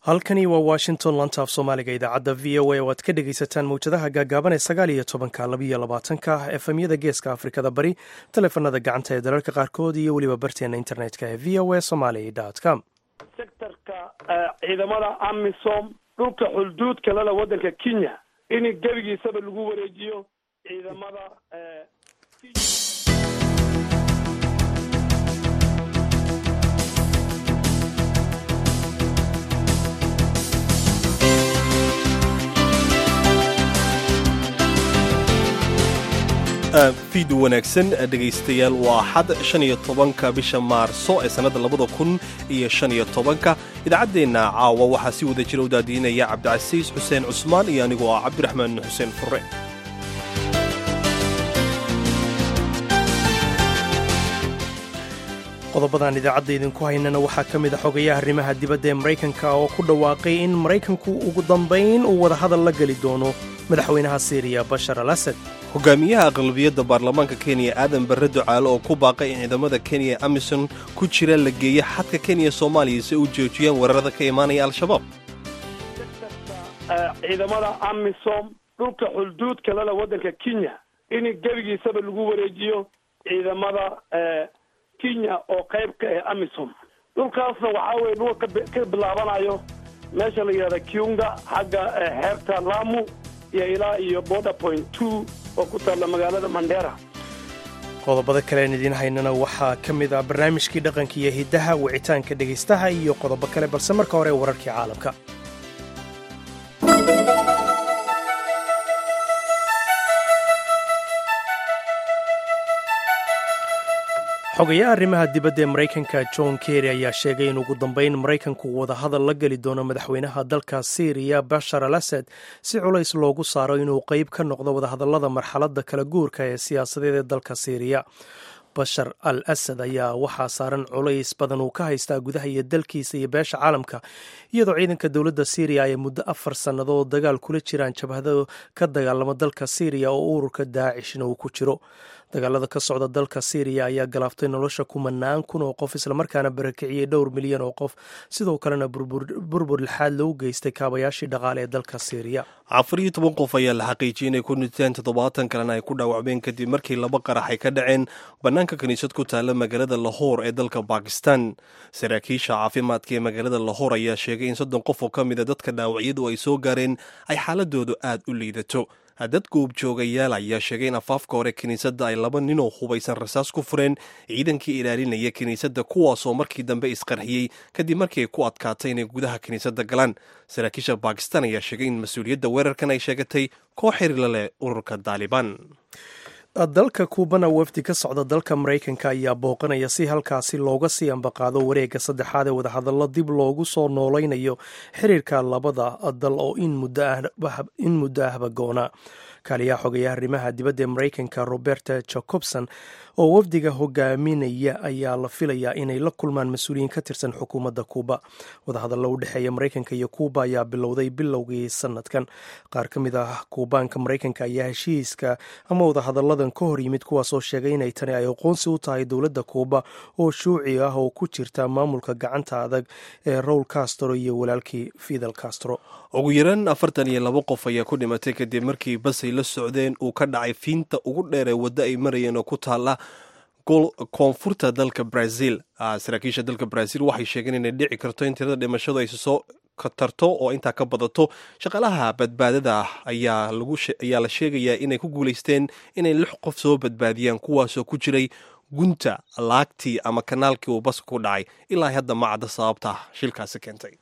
halkani waa washington lantaaf soomaaliga idaacadda v o a oo aad ka dhegaysataan mawjadaha gaagaaban ee sagaal iyo tobanka labiyo labaatanka efemyada geeska afrikada bari taleefanada gacanta ee dalalka qaarkood iyo weliba barteena internetka ee v o a somaly com sectorka ciidamada amisom dhulka xulduudka lala waddanka kenya in gebigiisaba lagu wareejiyo ciidamada fiid wanaagsan dhegaystayaal waa xad shan iyo tobanka bisha maarso ee sannadda labada kun iyo shan iyo tobanka idaacaddeenna caawa waxaa si wada jira u daadiinaya cabdicasiis xuseen cusmaan iyo anigoo ah cabdiraxmaan xuseen furre qodobadan idaacadda idinku haynana waxaa ka mid a xogayaha arrimaha dibadda ee maraykanka oo ku dhawaaqay in maraykanku ugu dambayn uu wadahadal la geli doono madaxweynaha siiriya bashar al asad hogaamiyaha aqlabiyadda baarlamaanka kenya aadan barre ducaale oo ku baaqay in ciidamada kenya amison ku jira la geeya xadka kenya soomaaliya si u joojiyaan weerarada ka imaanaya al-shabaab ciidamada amisom dhulka xulduudka lala waddanka kenya in gebigiisaba lagu wareejiyo ciidamada kenya oo qayb ka ah amisom dhulkaasna waxaa weye dhulka ka bilaabanayo meesha la yidhahda kiunga xagga xeebta lamu iyo ilaa iyo border point two oo ku taalla magaalada mandera qodobada kalean idiin haynana waxaa ka mid ah barnaamijkii dhaqanka iyo hiddaha wicitaanka dhegaystaha iyo qodobo kale balse marka hore wararkii caalamka xogayaha arrimaha dibadda ee maraykanka john kerry ayaa sheegay in ugu dambayn maraykanku wadahadal la geli doono madaxweynaha dalka syriya bashar al asad si culays loogu saaro inuu qeyb ka noqdo wadahadallada marxaladda kala guurka ee siyaasadeed ee dalka syriya bashar al asad ayaa waxaa saaran culays badan uu ka haystaa gudaha iyo dalkiisa iyo beesha caalamka iyadoo ciidanka dowladda syriya ay muddo afar sannadood dagaal kula jiraan jabhado ka dagaalamo dalka syriya oo ururka daacishna uu ku jiro dagaalada ka socda dalka syriya ayaa galaaftay nolosha kumanaan kun oo qof islamarkaana barakiciyey dhowr milyan oo qof sidoo kalena burbur lixaad loogu geystay kaabayaashii dhaqaale ee dalka syriya afar iyo toban qof ayaa la xaqiijiyey inay ku dhinteen toddobaatan kalena ay ku dhaawacmeen kadib markii laba qarax ay ka dhaceen bannaanka kiniisad ku taalla magaalada lahoor ee dalka bakistan saraakiisha caafimaadka ee magaalada lahoor ayaa sheegay in soddon qof oo ka mida dadka dhaawacyadu ay soo gaareen ay xaaladoodu aad u liidato dad goobjoogayaal ayaa sheegay in afaafka hore kiniisadda ay laba ninoo hubaysan rasaas ku fureen ciidankii ilaalinaya kiniisadda kuwaasoo markii dambe isqarxiyey kadib markii ay ku adkaatay inay gudaha kiniisadda galaan saraakiisha bakistan ayaa sheegay in mas-uuliyadda weerarkan ay sheegatay koox xiriirla leh ururka daalibaan dalka kuubana wafdi ka socda dalka maraykanka ayaa booqanaya si halkaasi looga sii ambaqaado wareegga saddexaad ee wadahadallo dib loogu soo noolaynayo xiriirka labada dal oo in muddo ahba goona kaaliyaha xogayaha arrimaha dibadda ee maraykanka roberta jacobson oo wafdiga hogaaminaya ayaa la filayaa inay la kulmaan mas-uuliyiin ka tirsan xukuumadda kuuba wadahadallo u dhexeeya maraykanka iyo kuuba ayaa bilowday bilowgii sanadkan qaar ka mid ah kuubaanka maraykanka ayaa heshiiska ama wadahadalladan ka hor yimid kuwaasoo sheegay inay tani ay aqoonsi u tahay dowladda kuuba oo shuuci ah oo ku jirta maamulka gacanta adag ee rowl castro iyo walaalkii fidel castro ugu yaraan afartan iyo laba qof ayaa ku dhimatay kadib markii basay la socdeen uu ka dhacay fiinta ugu dheer ee waddo ay marayeen oo ku taalla koonfurta dalka brazil saraakiisha dalka brazil waxay sheegeen inay dhici karto in tirada dhimashadu ay soo katarto oo intaa ka badato shaqaalaha badbaadada ah ayaa la sheegayaa inay ku guulaysteen inay lix qof soo badbaadiyaan kuwaasoo ku jiray gunta laagtii ama kanaalkii uu baska ku dhacay ilaa hadda ma cadda sababta shilkaasi keentay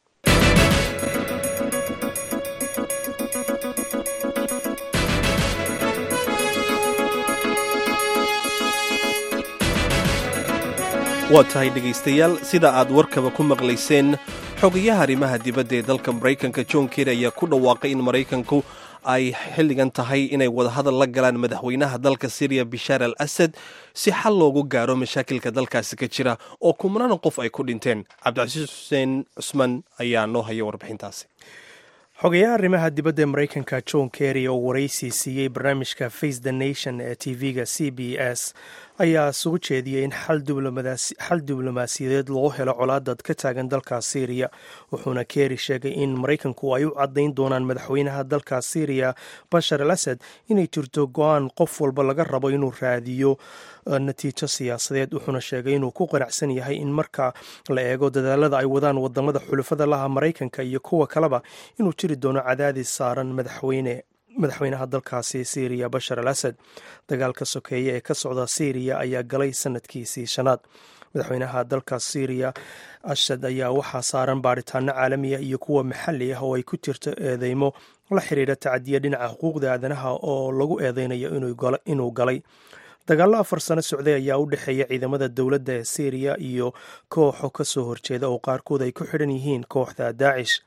waa tahay dhegaystayaal sida aad warkaba ku maqlayseen xogayaha arrimaha dibadda ee dalka maraykanka john kerry ayaa ku dhawaaqay in maraykanku ay xilligan tahay inay wadahadal la galaan madaxweynaha dalka syriya bishaar al asad si xal loogu gaaro mashaakilka dalkaasi ka jira oo kumnaan qof ay ku dhinteen cabdicasiis xuseen cusmaan ayaa noo haya warbixintaasi xogayaha arrimaha dibadda ee maraykanka john kerry oo waraysi siiyey barnaamijka face the nation ee tv-ga c b s ayaa soo jeediyey in xal diblomaasiyadeed loo helo colaadad ka taagan dalka syriya wuxuuna kerry sheegay in maraykanku ay u caddayn doonaan madaxweynaha dalka syriya bashar al asad inay jirto go-aan qof walba laga rabo inuu raadiyo natiijo siyaasadeed wuxuuna sheegay inuu ku qanacsan yahay in marka la eego dadaalada ay wadaan wadamada xulafada laha maraykanka iyo kuwa kaleba inuu jiri doono cadaadis saaran madaxweyne madaxweynaha dalkaasi syriya bashar al asad dagaalka sokeeye ee ka socda syriya ayaa galay sanadkiisii shanaad madaxweynaha dalka syriya asad ayaa waxaa saaran baaritaano caalamiya iyo kuwa maxali ah oo ay ku jirto eedeymo la xiriira tacadiya dhinaca xuquuqda aadanaha oo lagu eedeynayo inuu galay dagaallo afar sano socday ayaa u dhexeeya ciidamada dowladda ee syriya iyo kooxo kasoo horjeeda oo qaarkood ay ku xidhan yihiin kooxda daacish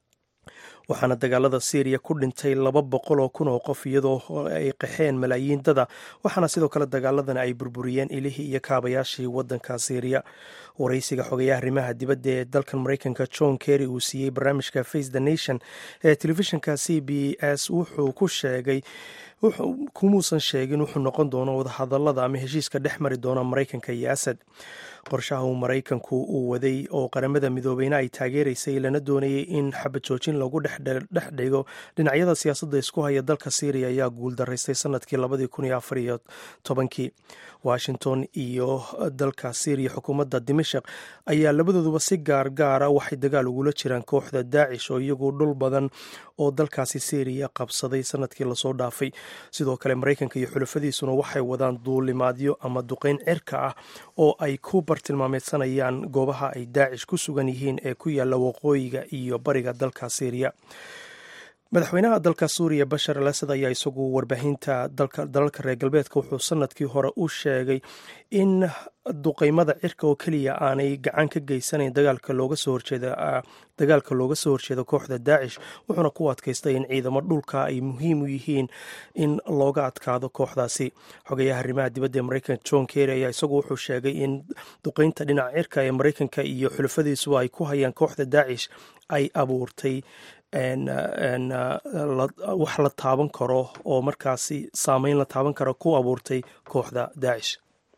waxaana dagaalada syriya ku dhintay laba boqol oo kun oo qof iyadoo ay qaxeen malaayiin dada waxaana sidoo kale dagaaladan ay burburiyeen ilihii iyo kaabayaashii wadanka syriya waraysiga xogayaha arrimaha dibadda ee dalkan maraykanka john kerry uu siiyey barnaamijka face the nation ee telefishinka c b s wuxuu ku sheegay kumuusan sheegin wuxuu noqon doono wadahadalada ama heshiiska dhex mari doona maraykanka iyo asad qorshaha uu maraykanku uu waday oo qaramada midoobeyna ay taageeraysay lana doonayay in xabad joojin lagu dhex dhigo dhinacyada siyaasadda isku haya dalka syriya ayaa guuldaraystay sanadkii labadii kun iyo afar iyo tobankii washington iyo dalka syriya xukuumadda dimashaq ayaa labadooduba si gaargaara waxay dagaal ugula jiraan kooxda daacish oo iyagu dhul badan oo dalkaasi syriya qabsaday sanadkii lasoo dhaafay sidoo kale maraykanka iyo xulafadiisuna waxay wadaan duulimaadyo ama duqeyn cirka ah oo ay ku bartilmaameedsanayaan goobaha ay daacish ku sugan yihiin ee ku yaalla waqooyiga iyo bariga dalka syriya madaxweynaha dalka suuriya bashar al asad ayaa isagu warbaahinta dalalka reer galbeedka wuxuu sanadkii hore u sheegay in duqeymada cirka oo keliya aanay gacan ka geysanayn dagaalka looga soo horjeeda dagaalka looga soo horjeedo kooxda daacish wuxuuna ku adkaystay in ciidamo dhulka ay muhiim u yihiin in looga adkaado kooxdaasi xogayaha arrimaha dibadda ee maraykanka john kerry ayaa isagu wuxuu sheegay in duqeynta dhinaca cirka ee maraykanka iyo xulafadiisuba ay ku hayaan kooxda daacish ay abuurtay wax la taaban karo oo markaasi saameyn la taaban karo ku abuurtay kooxda daacish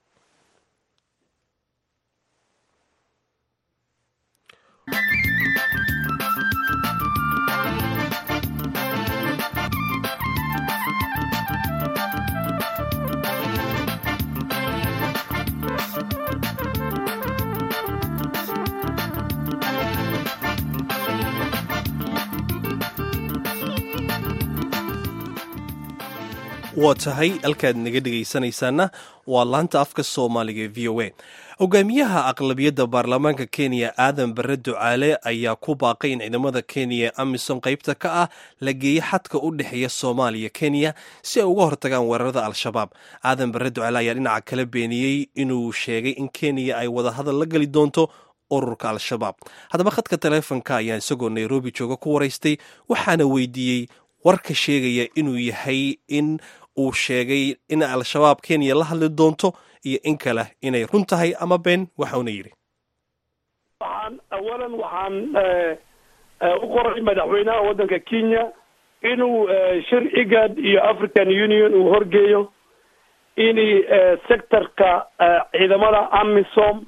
waa tahay halkaad naga dhegaysanaysaana waa laanta afka soomaaliga e v o a hogaamiyaha aqlabiyadda baarlamaanka kenya aadan bare ducaale ayaa ku baaqay in ciidamada kenya ee amisom qaybta ka ah la geeyo xadka u dhexeeya soomaaliya kenya si ay uga hortagaan weerarada al-shabaab aadan bare ducaale ayaa dhinaca kala beeniyey inuu sheegay in kenya ay wadahadal la geli doonto ururka al-shabaab haddaba khadka taleefonka ayaa isagoo nairobi jooga ku waraystay waxaana weydiiyey warka sheegaya inuu yahay in uu sheegay in al-shabaab kenya la hadli doonto iyo in kale inay run tahay ama been waxauna yidhi waxaan awalan waxaan u qoray madaxweynaha waddanka kenya inuu shir igad iyo african union uu horgeeyo in sectorka ciidamada amisom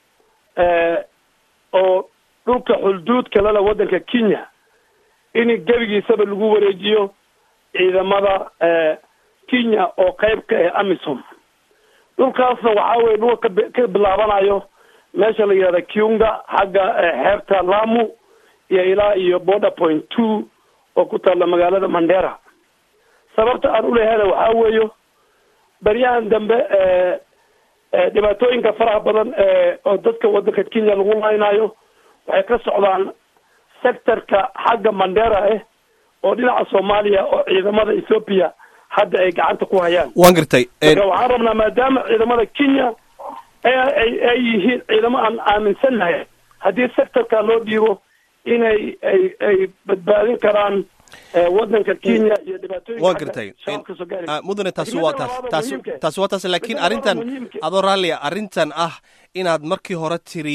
oo dhulka xulduudka lala waddanka kenya in gebigiisaba lagu wareejiyo ciidamada kenya oo qayb ka ah amisom dhulkaasna waxaa weye dhulka ka bilaabanayo meesha la yihahda kiunga xagga xeebta lamu iyo ilaa iyo border point two oo ku taalla magaalada mandera sababta aan ulehana waxaa weeyo baryahan dambe dhibaatooyinka faraha badan oo dadka waddanka kenya lagu laynayo waxay ka socdaan sectorka xagga mandera ah oo dhinaca soomaaliya oo ciidamada ethoopia hadda ay gacanta ku hayaan waan gartay marka waxaan rabnaa maadaama ciidamada kenya ay ay yihiin ciidamo aan aaminsannahay haddii sectorka loo dhiibo inay ay ay badbaadin karaan waddanka kenya iyo dhibaatooyinka waan gartay mudane taasi waa taas taasi taasi waa taas laakiin arrintan adoo raallia arrintan ah inaad markii hore tiri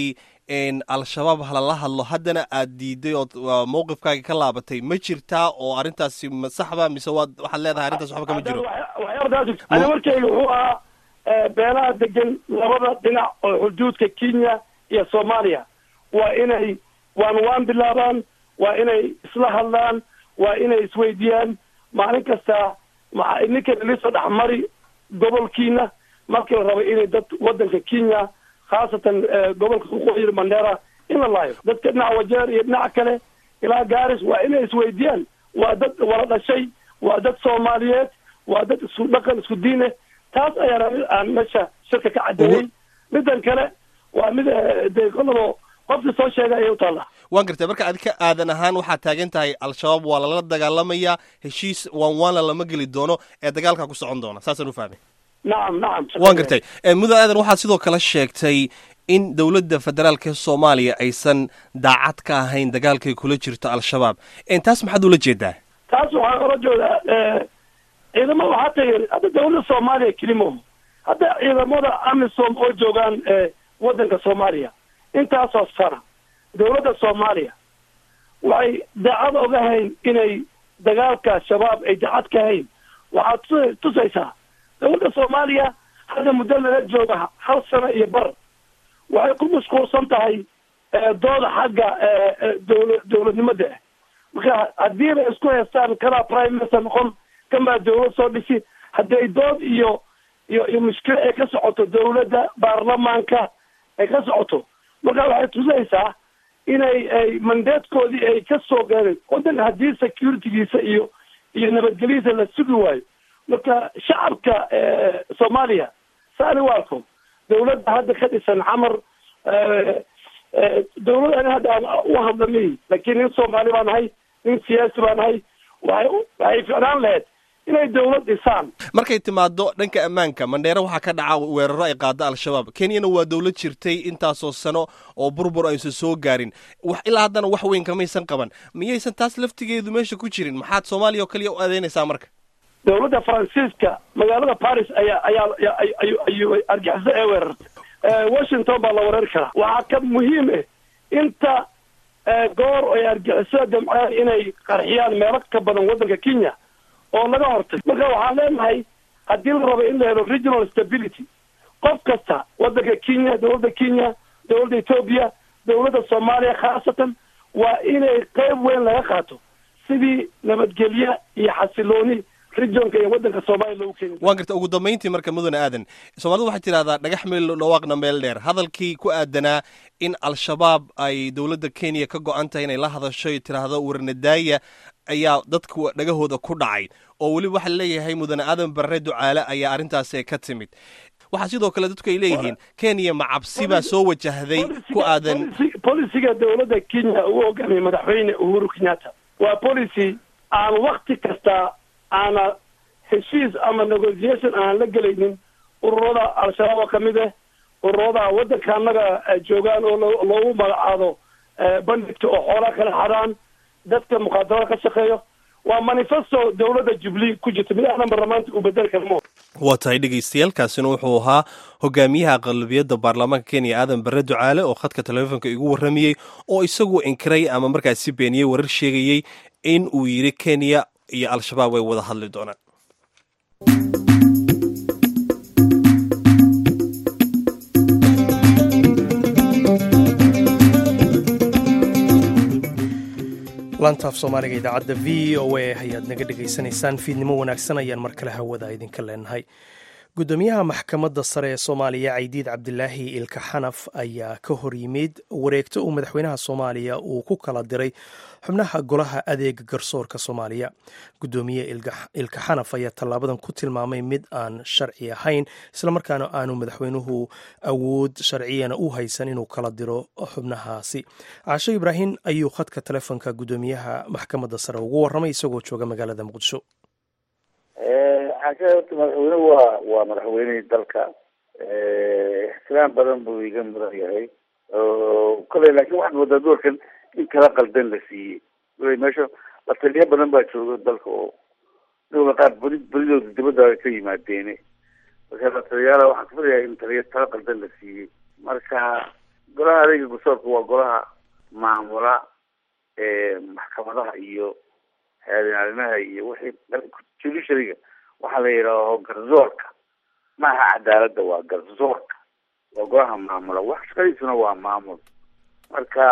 al-shabaab halala hadlo haddana aad diiday ood mawqifkaaga ka laabatay ma jirtaa oo arrintaasi ma saxba mise waad waxaad leedahay arrintaas waxba kama jiro ana markayga wuxuu ahaa beelaha degan labada dhinac oo xuduudka kenya iyo soomaaliya waa inay waan waan bilaabaan waa inay isla hadlaan waa inay isweydiiyaan maalin kasta maa ninka liso dhexmari gobolkiina markii la rabo inay dad wadanka kenya khaasatan gobolka waqooyi mandera in la laayo dadka dhinaca wajeer iyo dhinaca kale ilaa gaaris waa inay isweydiiyaan waa dad wala dhashay waa dad soomaaliyeed waa dad isku dhaqan isku diine taas ayaana aan meesha shirka ka cadeeyey midan kale waa mid dee kolabo qofkii soo sheegay ayay u taallaa waan gartay marka adika aadan ahaan waxaad taagan tahay al-shabaab waa lala dagaalamayaa heshiis waan waanla lama geli doono ee dagaalkaa ku socon doona saasaan u fahmay nacam nacam waan gartay mudan aadan waxaad sidoo kale sheegtay in dowladda federaalka soomaaliya aysan daacad ka ahayn dagaalkay kula jirto al-shabaab taas maxaad ula jeedaa taas waxaan ola jeedaa ciidamada waxaa tayeen hadda dawladda soomaaliya kelimo hadda ciidamada amisom oo joogaan waddanka soomaaliya intaasoo sana dawladda soomaaliya waxay daacad oga hayn inay dagaalka shabaab ay daacad ka hayn waxaad tu tusaysaa dawladda soomaaliya hadda muddo lala jooga hal sano iyo bar waxay ku mashquulsan tahay dooda xagga dawla dawladnimada ah marka haddii bay isku haystaan kanaa prime minister noqon kan baa dawlad soo dhisi haddii ay dood iyo iyo iyo mushkil ay ka socoto dawladda baarlamaanka ay ka socoto marka waxay tusaysaa inay ay mandatekoodii ay ka soo gaadeen waddanka haddii securitygiisa iyo iyo nabadgelyadiisa la sugi waayo marka shacabka soomaaliya saani waarko dawladda hadda ka dhisan xamar dawlad ani hadda aan u hadlamay laakiin nin soomaali baa nahay nin siyaasi baa nahay waxay waxay ficnaan lahayd inay dawlad dhisaan markay timaado dhanka ammaanka mandheere waxaa ka dhaca weeraro ay qaado al-shabaab kenyana waa dawlad jirtay intaasoo sano oo burbur aysan soo gaarin wax ilaa haddana wax weyn kamaysan qaban miyaysan taas laftigeedu meesha ku jirin maxaad soomaaliya oo kaliya u adeynaysaa marka dawladda faransiiska magaalada paris ayaa ayaa ayu ayu argixiso ee weerartay washington baa la weerari karaa waxaa ka muhiim ah inta goor ay argixisada damceen inay qarxiyaan meelo ka badan waddanka kenya oo laga hortay marka waxaan leenahay haddii la rabo in la helo regional stability qof kasta waddanka kenya dawladda kenya dawladda ethoobia dawladda soomaaliya khaasatan waa inay qeyb weyn laga qaato sidii nabadgelye iyo xasilooni regionka iyo waddanka soomaaliya loogu keeni waan garta ugu dambayntii marka mudane aadan soomaalidu waxay tidhahdaa dhagax meel dhawaaqna meel dheer hadalkii ku aadanaa in al-shabaab ay dowladda kenya ka go-an tahay inay la hadasho y tidhaahdo warnadaaya ayaa dadku dhagahooda ku dhacay oo weliba waxaa leeyahay mudane aadan barre ducaale ayaa arrintaasi ka timid waxaa sidoo kale dadku ay leeyihiin kenya macabsi baa soo wajahday ku aadan bolisiga dawladda kenya uu hogaamiyay madaxweyne uhuru kenyatta waa policy aan wakti kasta aana heshiis ama negotiation aan la gelaynin ururada al-shabaab oo kamid ah ururada waddanka annaga joogaan oo loogu magacaado bandhigta oo xoolaa kala xadaan dadka mukaadarada ka shaqeeyo waa manifesto dawladda jubilee ku jirta mid ahna baarlamaanta uu bedeli karmo waa tahay dhegaystayaaalkaasina wuxuu ahaa hogaamiyaha aqlabiyadda baarlamaanka kenya aadan barre ducaale oo khadka telefoonka igu warramayey oo isagu inkiray ama markaasi beeniyey warar sheegayey in uu yidhi kenya iyo al-shabaab way wada hadli doonaan laantaaf soomaaliga idaacadda v o a ayaad naga dhegaysanaysaan fiidnimo wanaagsan ayaan mar kale hawada idinka leenahay gudoomiyaha maxkamadda sare ee soomaaliya caydiid cabdilaahi ilka xanaf ayaa ka hor yimid wareegto uu madaxweynaha soomaaliya uu ku kala diray xubnaha golaha adeega garsoorka soomaaliya gudoomiye ilka xanaf ayaa tallaabadan ku tilmaamay mid aan sharci ahayn islamarkaana aanu madaxweynuhu awood sharciyana u haysan inuu kala diro xubnahaasi caasho ibraahim ayuu khadka telefoonka gudoomiyaha maxkamadda sare ugu warramay isagoo jooga magaalada muqdisho xaasha horta madaxweynuhu waa waa madaxweynihii dalka ixtiraam badan buu iga mudan yahay kale laakiin waxaad moodaa doorkan in kala qaldan la siiyey wala meesha la taliyo badan baa jooga dalka oo dowla qaar beri beridooda dibadda ka yimaadeene marka la taliyaala waxaan kafirayaa in taliyo tala qaldan la siiyey marka golaha adeega garsoorka waa golaha maamula maxkamadaha iyo haadinaalinaha iyo wixii judiciaryga waxaa la yidhaaho garsoorka maaha cadaaladda waa garsoorka waa golaha maamula wax shaqadiisuna waa maamul marka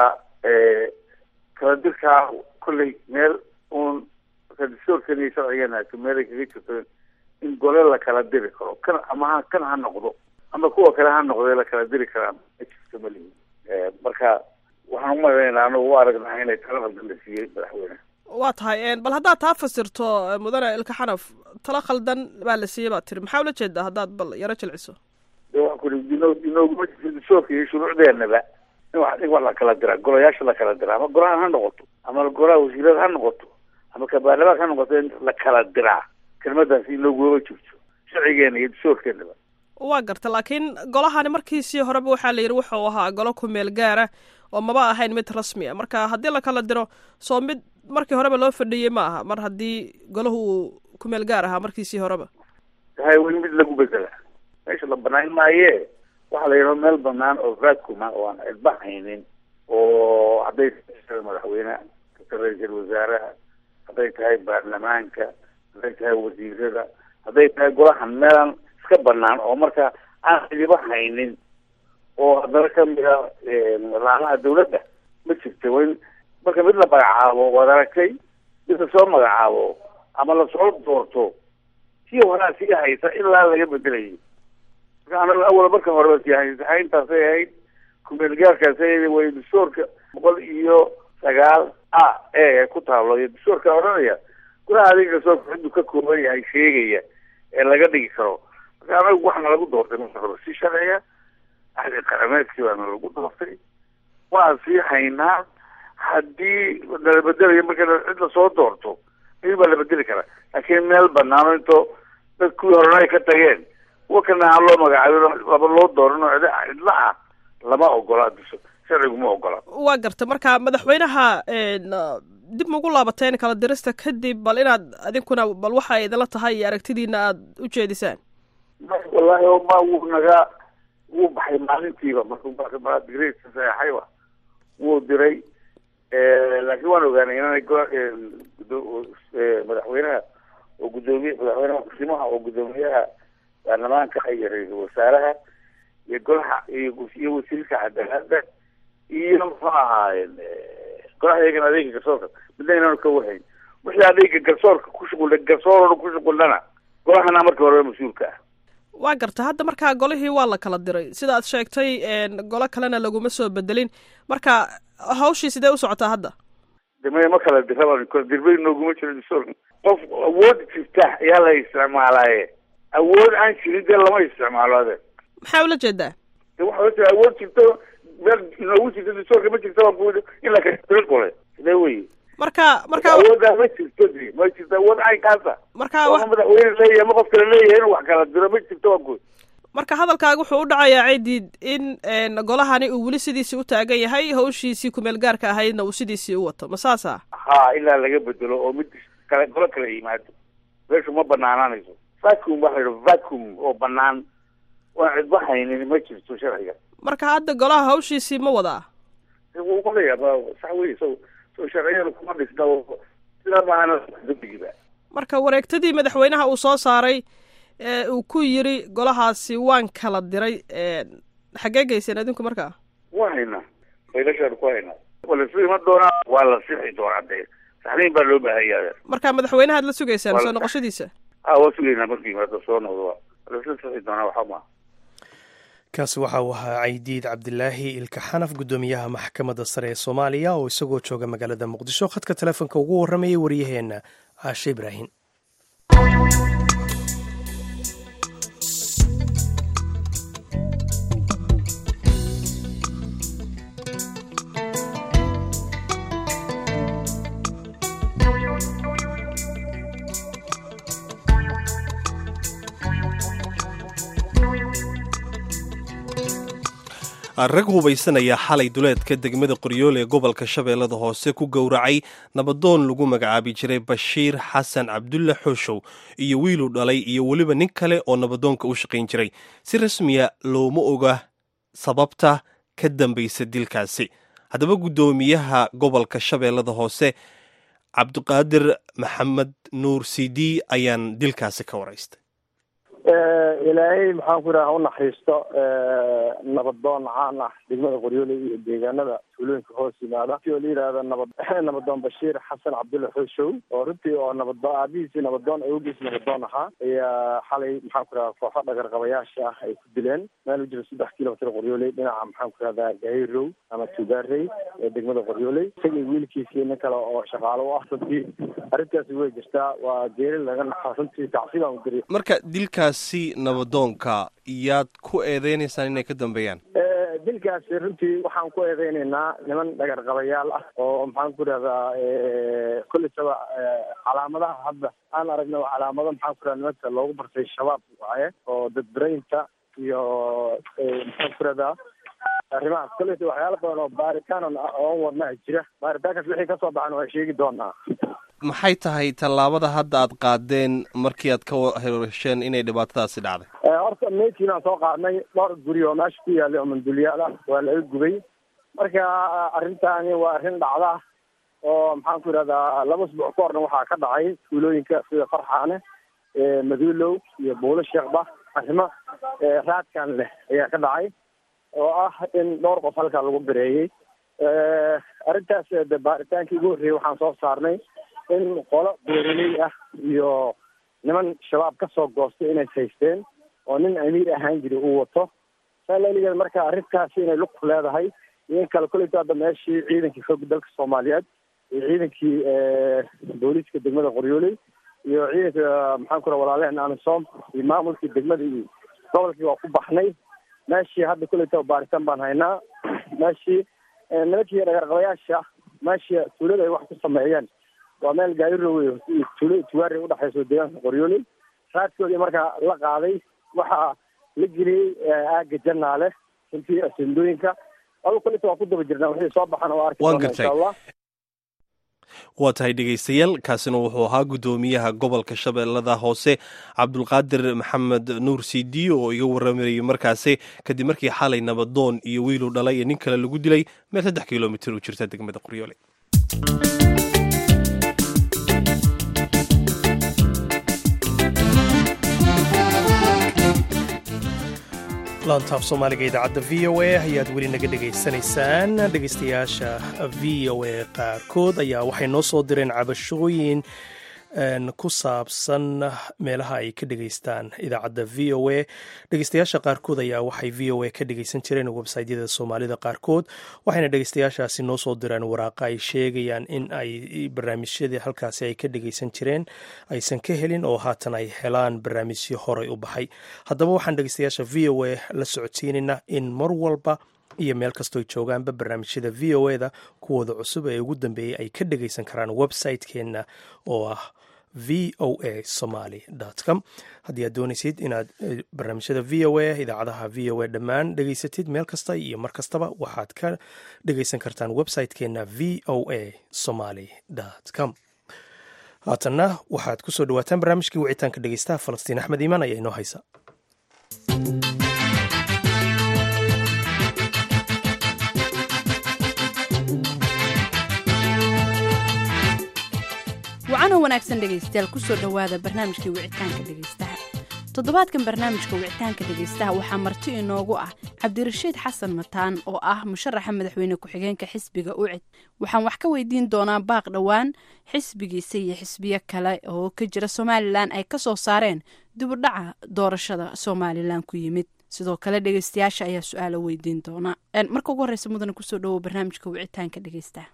kala dirkaa kolley meel uun garsoorkan iyo sharcigan meelay kaga jirto in gole la kala diri karo kan ama ha kan ha noqdo ama kuwa kale ha noqdee la kala diri karaa ma jirto malihi marka waxaan umalaynaa anagu u aragnaa inay tala khaldan la siiyey madaxweyne waa tahay bal haddaad taa fasirto mudane ilka xanaf tala khaldan baa la siiyey baad tiri maxaa ula jeedaa haddaad bal yaro jilciso de waa kuri ino inooguma jirto dastuurka iyo shuruucdeenaba in wax in wax la kala diraa golayaasha la kala diraa ama golahan ha noqoto ama golaha wasiirada ha noqoto ama ka baarlamaanka ha noqoto in la kala diraa kelmadaasi inooguma jirto sharcigeena iyo dastuurkeenaba waa garta laakiin golahani markiisii horeba waxaa la yidhi wuxuu ahaa golo kumeel gaara oo maba ahayn mid rasmi a marka haddii la kala diro soo mid markii horeba loo fadhiyey ma aha mar haddii golahu uu kumeel gaar ahaa markiisii horeba hay weli mid lagu bedela meesha la banaan maaye waxaa la yidhaho meel banaan oo vacuuma oo aan cidba haynin oo hadday tahay madaxweyne ra-iisul wasaaraha hadday tahay baarlamaanka hadday tahay wasiirada hadday tahay golahan meelaan iska banaan oo marka aan cidiba haynin oo haddana kamida laamaha dawladda ma jirta wa in marka mid la magacaabo waad aragtay mid lasoo magacaabo ama lasoo doorto tii horaa sii haysa ilaa laga bedelayay marka anaga awal marka horeba sii haysa hayntaasay ahayd kumeelgaarkaasay way dastuurka boqol iyo sagaal a e ku taablo iyo dastuurka odhanaya golaha adiga dastuurka ciduu ka kooban yahay sheegaya ee laga dhigi karo marka anagu waxaana lagu doortay marka hore si sharciga ahdi qarameedkii baana lagu doortay waan sii haynaa haddii nala bedelayo marka cid lasoo doorto in baa la bedeli karaa laakiin meel banaano into dad kuwii horena ay ka tageen kuwa kana aan loo magacaabin laba loo dooran oo cidla ah lama ogola sharcigu ma ogola waa garta marka madaxweynaha dib maugu laabateen kala dirista kadib bal inaad adinkuna bal waxa idinla tahay iyo aragtidiina aada u jeedisaan wallahi ma wuu naga wuu baxay maalintiiba markuu digreska saxeixayba wuu diray laakiin waan ogaanay inaanay madaxweynaha oo gudoomiye madaxweynaha kusimaha oo guddoomiyaha baarlamaanka iyo ra-iisul wasaaraha iyo golaha iyo wasiirka cadaalada iyo muxuu ahaayeen golaha iyagana adeega garsoorka midna inaanu ka wahayn wixii adeega garsoorka ku shuqul garsoor ku shuqulnana golahana marka horeba mas-uulka ah waa garta hadda markaa golihii waa la kala diray sida aad sheegtay golo kalena laguma soo bedelin marka hawshii sidee u socotaa hadda de maya ma kala diraba dirbay nooguma jiro dastuurka qof awood jirta ayaa la isticmaalaaye awood aan jirin dee lama isticmaalo ade maxaa ula jeedaa de waxa ojea awood jirto meel inoogu jirto dastuurka ma jirta waa in la kala diro gole sidee wey marka marka awoodaa ma jirto de ma jirto awood caynkaasa marka ama madaxweyne leeyahay ama qof kale leeyahay inuu wax kala diro ma jirto waa guud marka hadalkaaga wuxuu u dhacayaa cidiid in golahani uu weli sidiisii u taagan yahay hawshiisii kumeel gaarka ahaydna uu sidiisii u wato ma saasa ha ilaa laga bedelo oo mid kale golo kala yimaado meeshu ma banaanaanayso vacuum waxa la vacuum oo banaan waan cidba haynin ma jirto sharciga marka hadda golaha hawshiisii ma wadaa wuu qalayaa sax wey so so sharciyada kuma dhisna sidaa maahana dambigiba marka wareegtadii madaxweynaha uu soo saaray uu ku yiri golahaasi waan kala diray xaggee geyseen adinku markaa waa haynaa faylashaan ku haynaa waa la sii ma doonaa waa la sixi doonaa dee saxniin baa loo baahanya marka madaxweynahaad la sugaysaan soo noqoshadiisa ha waa sugaynaa markuu yimaado soo noqdo waa lasla sixi doonaa waxaa maa kaasi waxa uu ahaa caydiid cabdilaahi ilka xanaf guddoomiyaha maxkamadda sare ee soomaaliya oo isagoo jooga magaalada muqdisho khadka telefoonka ugu warramayay waryaheenna caashe ibraahim rag hubaysanaya xalay duleedka degmada qoryool ee gobolka shabeellada hoose ku gowracay nabadoon lagu magacaabi jiray bashiir xasan cabdulle xooshow iyo wiiluu dhalay iyo weliba nin kale oo nabadoonka u shaqayn jiray si rasmiya looma oga sababta ka dambaysa dilkaasi haddaba guddoomiyaha gobolka shabeellada hoose cabdiqaadir maxamed nuur cd ayaan dilkaasi ka waraystay ilaahay maxaan ku yidhaha unaxariisto nabadoon caan ah degmada qoryooley iyo deegaanada tuulooyinka hoos yimaada oo la yidhaahda nabad nabadoon bashiir xasan cabdulla xooshow oo runtii oo nabadoon aabihiisii nabadoon awgiis nabadoon ahaa ayaa xalay maxaan ku yidhaha kooxo dhagarqabayaasha ah ay ku dileen meel u jira saddex kilomitr qoryooley dhinaca maxaan ku yidhahdaa gahayrow ama tugaarey ee degmada qoryooley isagii wiilkiisii nin kale oo shaqaalo u ah runtii arrintaasi way jirtaa waa geeri laga naxa runtii tacsiibaan u diri marka dilkaasi nabadoonka yaad ku eedeynaysaan inay ka dambeeyaan dilkaasi runtii waxaan ku eedeynaynaa niman dhagarqabayaal ah oo maxaan ku idhahdaa kolleysaba calaamadaha hadda aan aragna waa calaamado maxaan ku idhahda nimanka loogu bartay shabaab waaye oo dadbaraynta iyo maxaan ku idhahdaa arrimahaas kolleysa waxyaala badan oo baaritaan oon wadnaha jira baaritaankaas wixii kasoo baxan waa sheegi doonaa maxay tahay tallaabada hadda aad qaadeen markii aad ka hesheen inay dhibaatadaasi dhacday horta meydkiin aan soo qaadnay dhowr guri oo meesha ku yaalay oo mandulyaal ah waa laga gubay marka arrintaani waa arrin dhacda oo maxaan ku idhahdaa laba usbuuc ka horna waxaa ka dhacay tuulooyinka sida farxaane maduulow iyo buulo sheekba arrimo raadkan leh ayaa ka dhacay oo ah in dhowr qof halkaa lagu bireeyey arrintaas de baaritaankii ugu horreeyey waxaan soo saarnay in qolo beeraley ah iyo niman shabaab ka soo goostay inay haysteen oo nin amiir ahaan jiri uu wato saa laeligeed marka arrintaasi inay lug ku leedahay iyo in kale kolleyta hadda meeshii ciidankii xoogga dalka soomaaliyeed iyo ciidankii booliiska degmada qoryooley iyo ciidanka maxaan ku raha walaalehen amisom iyo maamulkii degmada iyo gobolkii waa ku baxnay meeshii hadda kolleyta baaritaan baan haynaa meeshii nimankii dhagarqabayaasha meeshii tuulada ay wax ku sameeyeen waa meel gaarirowe tuulo tugaari udhexayso deegaanka qoryooley raadkoodii markaa la qaaday waxaa la geliyey aaga janaale runtii asendooyinka adu kolita waa ku daba jirnaa wixii soo baxan oo arki doona insha allah waa tahay dhegaystayaal kaasina wuxuu ahaa guddoomiyaha gobolka shabeellada hoose cabdulqaadir maxamed nuur cd oo iga waramayay markaasi kadib markii xalay nabadoon iyo wiiluu dhalay iyo nin kale lagu dilay meel saddex kilomitir u jirta degmada qoryoole laantaaf soomaaliga idaacadda v o a ayaad weli naga dhegaysanaysaan dhegaystayaasha v o a qaarkood ayaa waxay noo soo direen cabashooyin ku saabsan meelaha ay ka dhegaystaan idaacadda v o a dhegeystayaasha qaarkood ayaa waxay v o a ka dhegeysan jireen websaytyada soomaalida qaarkood waxayna dhegeystayaashaasi noo soo direen waraaqa ay sheegayaan in ay barnaamijyadii halkaasi ay ka dhegeysan jireen aysan ka helin oo haatan ay helaan barnaamijyo horay u baxay haddaba waxaan dhegeystayaasha v o a la socodsiinaynaa in mar walba iyo meel kastoo joogaanba barnaamijyada v o eda kuwooda cusub ee ugu dambeeyey ay ka dhegeysan karaan website-keenna oo ah v o a somaly com haddii aad doonaysid inaad barnaamijyada v o a idaacadaha v o a dhammaan dhegeysatid meel kasta iyo mar kastaba waxaad ka dhegeysan kartaan website-keenna v o a somaly com haatanna waxaad ku soo dhawaataan barnaamijkii wicitaanka dhegeystaha falastiin axmed iimaan ayaa inoo haysa wacanoo wanaagsan dhegaystayaal kusoo dhowaada barnaamijkii wicitaanka dhegaystaha toddobaadkan barnaamijka wicitaanka dhegaystaha waxaa marti inoogu ah cabdirashiid xasan mataan oo ah musharaxa madaxweyne ku-xigeenka xisbiga ucid waxaan wax ka weydiin doonaa baaq dhowaan xisbigiisa iyo xisbiyo kale oo ka jira somalilan ay ka soo saareen dibudhaca doorashada somalilan ku yimid sidoo kale dhegaystayaasha ayaa su-aalo weydiin doona marka ugu horeysa mudane kusoo dhawow barnaamijka wicitaanka dhegaystaha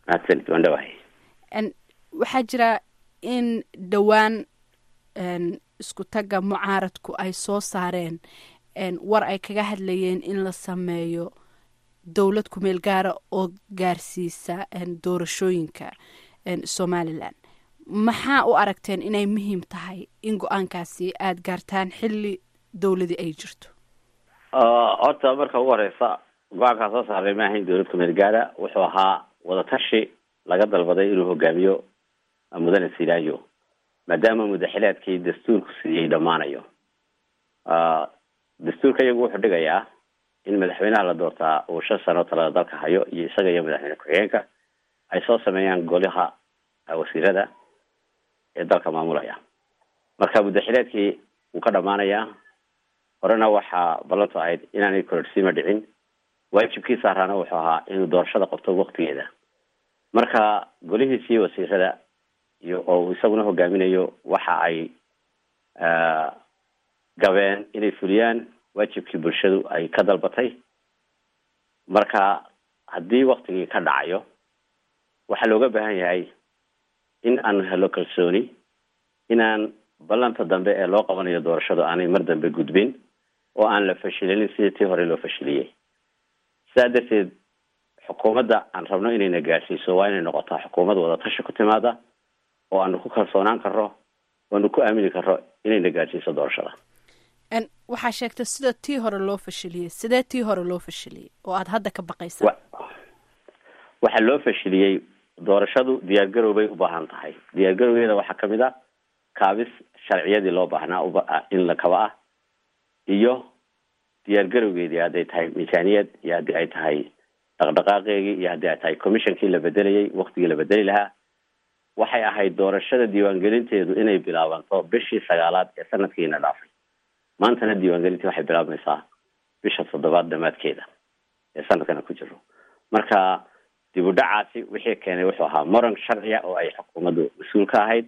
waxaa jira in dhowaan isku tagga mucaaradku ay soo saareen war ay kaga hadlayeen in la sameeyo dowlad kumeel gaara oo gaarsiisa doorashooyinka somalilan maxaa u aragteen inay muhiim tahay in go-aankaasi aada gaartaan xilli dowladii ay jirto horta marka ugu horeysa go-aankaa soo saaray ma ahayn dowlad kumeel gaara wuxuu ahaa wadatashi laga dalbaday inuu hogaamiyo mudane silaayo maadaama mudaxilaadkii dastuurku siiyey dhammaanayo dastuurka iyagu wuxuu dhigayaa in madaxweynaha la doortaa uu shan sano talada dalka hayo iyo isaga iyo madaxweyne ku-xigeenka ay soo sameeyaan golaha wasiirada ee dalka maamulaya marka muddaxileedkii wuu ka dhamaanayaa horena waxaa ballantu ahayd inaanay kororsiima dhicin waajibkii saaraana wuxuu ahaa inuu doorashada qabto waktigeeda marka golihiisii wasiirada iyo oo uu isaguna hogaaminayo waxa ay gabeen inay fuliyaan waajibkii bulshadu ay ka dalbatay marka haddii waktigii ka dhacayo waxaa looga baahan yahay in aan helo kalsooni inaan ballanta dambe ee loo qabanayo doorashadu aanay mar dambe gudbin oo aan la fashilinin sidii tii hore loo fashiliyey sidaa darteed xukuumadda aan rabno inayna gaadhsiiso waa inay noqotaa xukuumad wadatashi ku timaada oo aanu ku kalsoonaan karro oo aanu ku aamini karro inayna gaadhsiiso doorashada waxaa sheegtay sida tii hore loo fashiliyey sidee tii hore loo fashiliyey oo aada hadda ka baqaysa waxaa loo fashiliyey doorashadu diyaargarow bay u baahan tahay diyaargarowgeeda waxaa kamid a kaabis sharciyadii loo baahnaa in la kaba ah iyo diyaargarowgeedii hadday tahay miisaaniyad iyo haddii ay tahay dhaqdhaqaaqeegii iyo haddii ay tahay commissionkii la bedelayay waktigii la bedeli lahaa waxay ahayd doorashada diiwaangelinteedu inay bilaabanto bishii sagaalaad ee sanadkiina dhaafay maantana diiwaangelintii waxay bilaabmaysaa bisha toddobaad dhamaadkeeda ee sanadkana ku jiro marka dib u dhacaasi wixii keenay wuxuu ahaa moran sharciya oo ay xukuumaddu mas-uul ka ahayd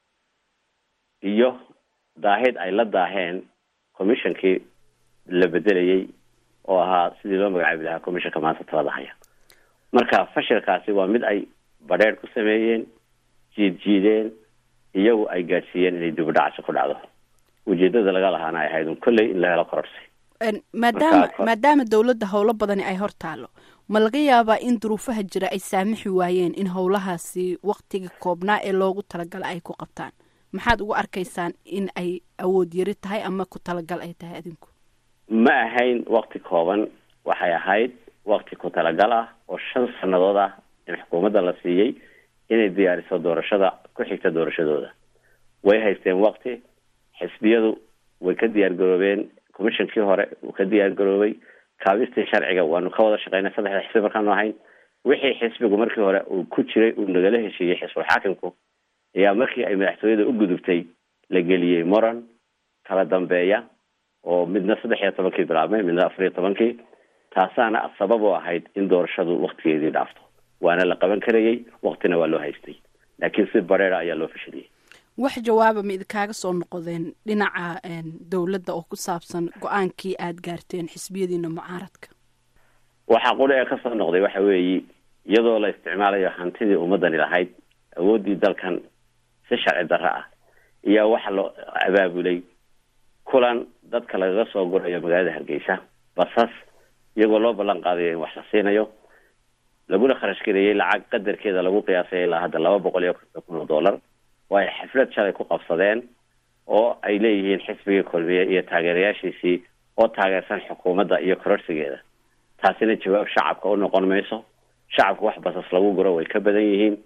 iyo daahid ay la daaheen commissionkii la bedelayay oo ahaa sidii loo magacaabi lahaa commissionka maanta talada haya marka fashilkaasi waa mid ay badheer ku sameeyeen jiid jiideen iyagu ay gaadhsiiyeen inay dib u dhacaasi ku dhacdo ujeedada laga lahaana ay ahayd un kolley in la helo kororsi maadaama maadaama dowladda howlo badani ay hor taalo ma laga yaabaa in duruufaha jira ay saamixi waayeen in howlahaasi waktiga koobnaa ee loogu talagala ay ku qabtaan maxaad ugu arkaysaan in ay awood yari tahay ama ku talagal ay tahay adinku ma ahayn wakti kooban waxay ahayd wakti ku talagal ah oo shan sannadood ah in xukuumadda la siiyey inay diyaariso doorashada ku xigta doorashadooda way haysteen wakti xisbiyadu way ka diyaar garoobeen commissionkii hore uu ka diyaar garoobay kaabistii sharciga waanu ka wada shaqeynay saddexda xisbi markaanu ahayn wixii xisbigu markii hore uu ku jiray uu nagala heshiiyey xisbul xaakimku ayaa markii ay madaxtooyada u gudubtay la geliyey moran kala dambeeya oo midna saddex iyo tobankii bilaabmay midna afar iyo tobankii taasaana sabab u ahayd in doorashadu waktigeedii dhaafto waana la qaban karayay waktina waa loo haystay laakiin si bareera ayaa loo fashiliyey wax jawaaba ma idikaaga soo noqdeen dhinaca dowladda oo ku saabsan go-aankii aada gaarteen xisbiyadiina mucaaradka waxaa quri ee kasoo noqday waxa weeye iyadoo la isticmaalayo hantidii ummadani lahayd awooddii dalkan si sharci darro ah ayaa waxa loo abaabulay kulan dadka lagaga soo gurayo magaalada hargeysa basas iyagoo loo ballan qaadayo in wax la siinayo laguna kharash gareeyey lacag qadarkeeda lagu qiyaasay ilaa hadda laba boqol iyo konton kun oo dollar oo ay xaflad shalay ku qabsadeen oo ay leeyihiin xisbigii kulmiye iyo taageerayaashiisii oo taageersan xukuumadda iyo kororsigeeda taasina jawaab shacabka u noqon mayso shacabka wax basas lagu guro way ka badan yihiin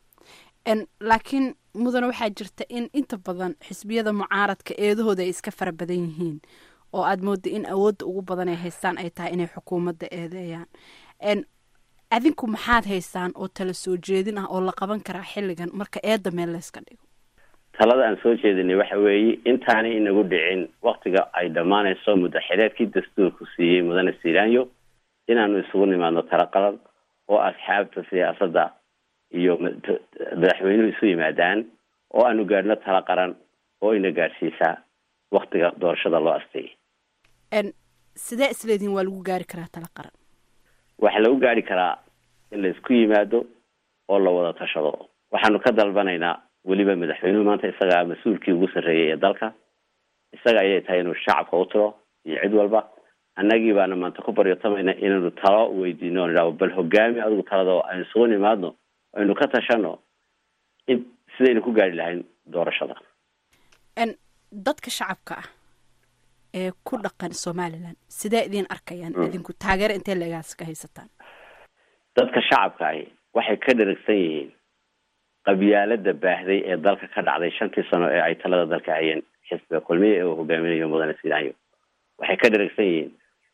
laakiin mudane waxaa jirta in inta badan xisbiyada mucaaradka eedahooda ay iska fara badan yihiin oo aada mooda in awoodda ugu badan ay haystaan ay tahay inay xukuumadda eedeeyaan adinku maxaad haysaan oo tala soo jeedin ah oo la qaban karaa xilligan marka eedda meel layska dhigo talada aan soo jeedinay waxa weeye intaanay inagu dhicin waktiga ay dhammaanayso muddaxileedkii dastuurku siiyey mudane silaanyo inaanu isugu nimaadno tala qalan oo asxaabta siyaasadda iyo madaxweynuhu isu yimaadaan oo aanu gaadhno tala qaran oo ina gaadhsiisaa waktiga doorashada loo asteeyay sidee isleedihin waa lagu gaari karaa tala qaran waxaa lagu gaari karaa in la isku yimaado oo la wada tashado waxaanu ka dalbanaynaa weliba madaxweynuhu maanta isagaa mas-uulkii ugu sarreeyay ee dalka isaga ayay tahay inuu shacabka u tiro iyo cid walba annagii baana maanta ku baryotamayna inaynu talo weydiino o nidhahdo bal hogaami adigu talada oo aynu isugu nimaadno aynu ka tashano in sidaynu ku gaari lahayn doorashada dadka shacabka ah ee ku dhaqan somalilan sidee idin arkayaan idinku taageero intee leegaas ka haysataan dadka shacabka ahi waxay ka dheragsan yihiin qabyaalada baahday ee dalka ka dhacday shantii sano ee ay talada dalka hayeen xisbiga kulmiya ee uu hogaaminayo mudane silaanyo waxay ka dheragsan yihiin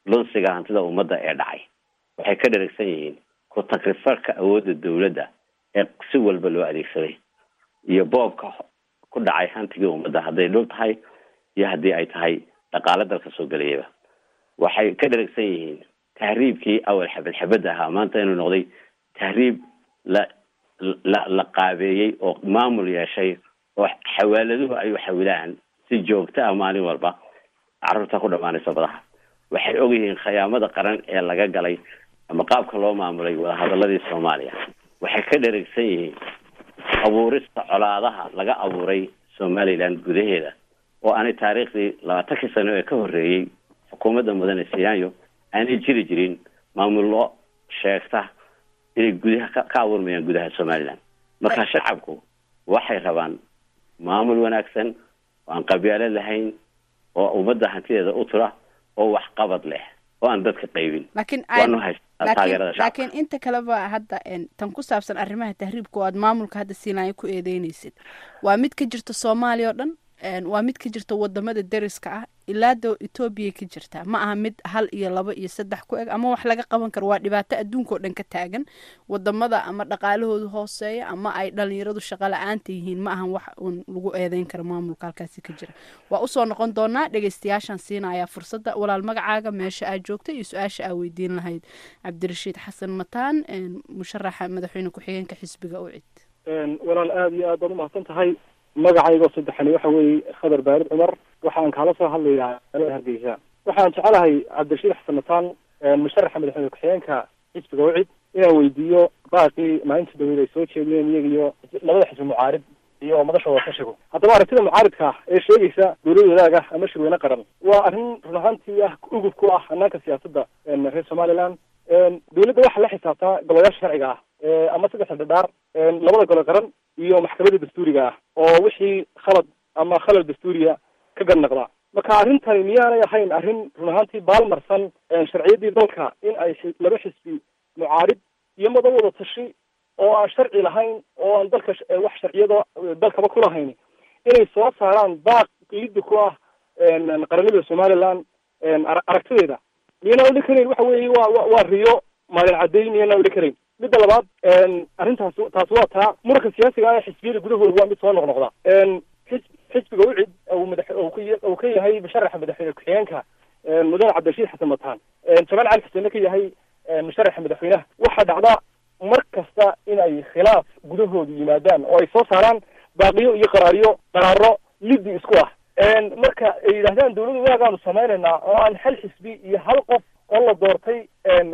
lunsiga hantida ummadda ee dhacay waxay ka dheragsan yihiin ku takrifarka awoodda dawladda ee si walba loo adeegsaday iyo boobka ku dhacay hantigii ummadda hadday dhul tahay iyo haddii ay tahay dhaqaale dalka soo gelayaba waxay ka dheragsan yihiin tahriibkii awal xabad xabad ahaa maanta inuu noqday tahriib la la la qaabeeyey oo maamul yeeshay oo xawaaladuhu ay u xawilaan si joogto ah maalin walba carruurta ku dhamaanaysa badaha waxay ogyihiin khiyaamada qaran ee laga galay ama qaabka loo maamulay wadahadaladii soomaaliya waxay ka dheragsan yihiin abuurista colaadaha laga abuuray somaliland gudaheeda oo aanay taariikhdii labaatankii sano ee ka horreeyey xukuumadda mudane siyaanyo aanay jiri jirin maamullo sheegta inay gudaha ka ka abuurmayaan gudaha somaliland marka shacabku waxay rabaan maamul wanaagsan oo aan qabyaalo lahayn oo ummadda hantideeda u tura oo waxqabad leh oo aan dadka qaybin laakiin waanu haystaa taageerada shacabka laakiin inta kaleba hadda en, tan ku saabsan arrimaha tahriibka oo aad maamulka hadda siinaayo ku eedeynaysid waa mid ka jirta soomaaliya oo dhan en, waa mid ka jirta wadamada deriska ah ilaa do etoobiya ka jirta ma aha mid hal iyo laba iyo saddex ku eg ama wax laga qaban karo waa dhibaato adduunka oo dhan ka taagan wadamada ama dhaqaalahoodu hooseeya ama ay dhalinyaradu shaqo la-aanta yihiin ma ahan wax uun lagu eedeyn karo maamulka halkaasi ka jira waa usoo noqon doonaa dhegeystayaashan siinaya fursadda walaal magacaaga meesha aad joogta iyo su-aasha aa weydiin lahayd cabdirashiid xasan mataan en, musharaxa madaxweyne ku-xigeenka xisbiga ucid walaal aada iyo aad baad umahadsan tahay magacaygo saddexani waxa weeye khadar baarid cumar waxaan kaala soo hadlayaa magaalada hargeysa waxaan jecelahay cabdirashiid xasan mataan musharaxa madaxweyne ku-xigeenka xisbiga ucid inaan weydiiyo baaqii maalinta dawlad ay soo jeediyeen iyaga iyo labada xisbi mucaarid iyo madashooda ka shigo haddaba aragtida mucaaridka ah ee sheegaysa dowlad wadaag ah ama shirweyne qaran waa arrin run ahaantii ah ugub ku ah hanaanka siyaasadda reer somaliland dowladda waxaa la xisaabtaa golayaasha sharciga ah ama saddexda dhadhaar labada gole qaran iyo maxkamadda dastuuriga ah oo wixii khalad ama khalal dastuuriya ka gadnaqda marka arrintani miyaanay ahayn arrin run ahaantii baalmarsan sharciyadii dalka in ay xi- laba xisbi mucaarid iyo mada wada tashi oo aan sharci lahayn oo aan dalka sh- wax sharciyada dalkaba ku lahayn inay soo saaraan baaq liddi ku ah qaranimada somaliland ara- aragtideeda miyanaa odhan karayn waxa weeye waa wa waa riyo maalin cadday miyanaa odhan karayn midda labaad arrintaas taas waa taa muranka siyaasiga ah ee xisbiyada gudahooda waa mid soo noqnoqda xis xisbiga ucid uu madax uu ka ya- uu ka yahay musharaxa madaxweyne ku-xigeenka mudane cabdirashiid xasan mataan jamaal cali xuseenna ka yahay musharaxa madaxweynaha waxaa dhacda mar kasta in ay khilaaf gudahooda yimaadaan oo ay soo saaraan baaqiyo iyo qaraariyo qaraaro liddi isku ah marka ay yidhahdaan dawladda waagaanu samaynaynaa oo aan hal xisbi iyo hal qof oo la doortay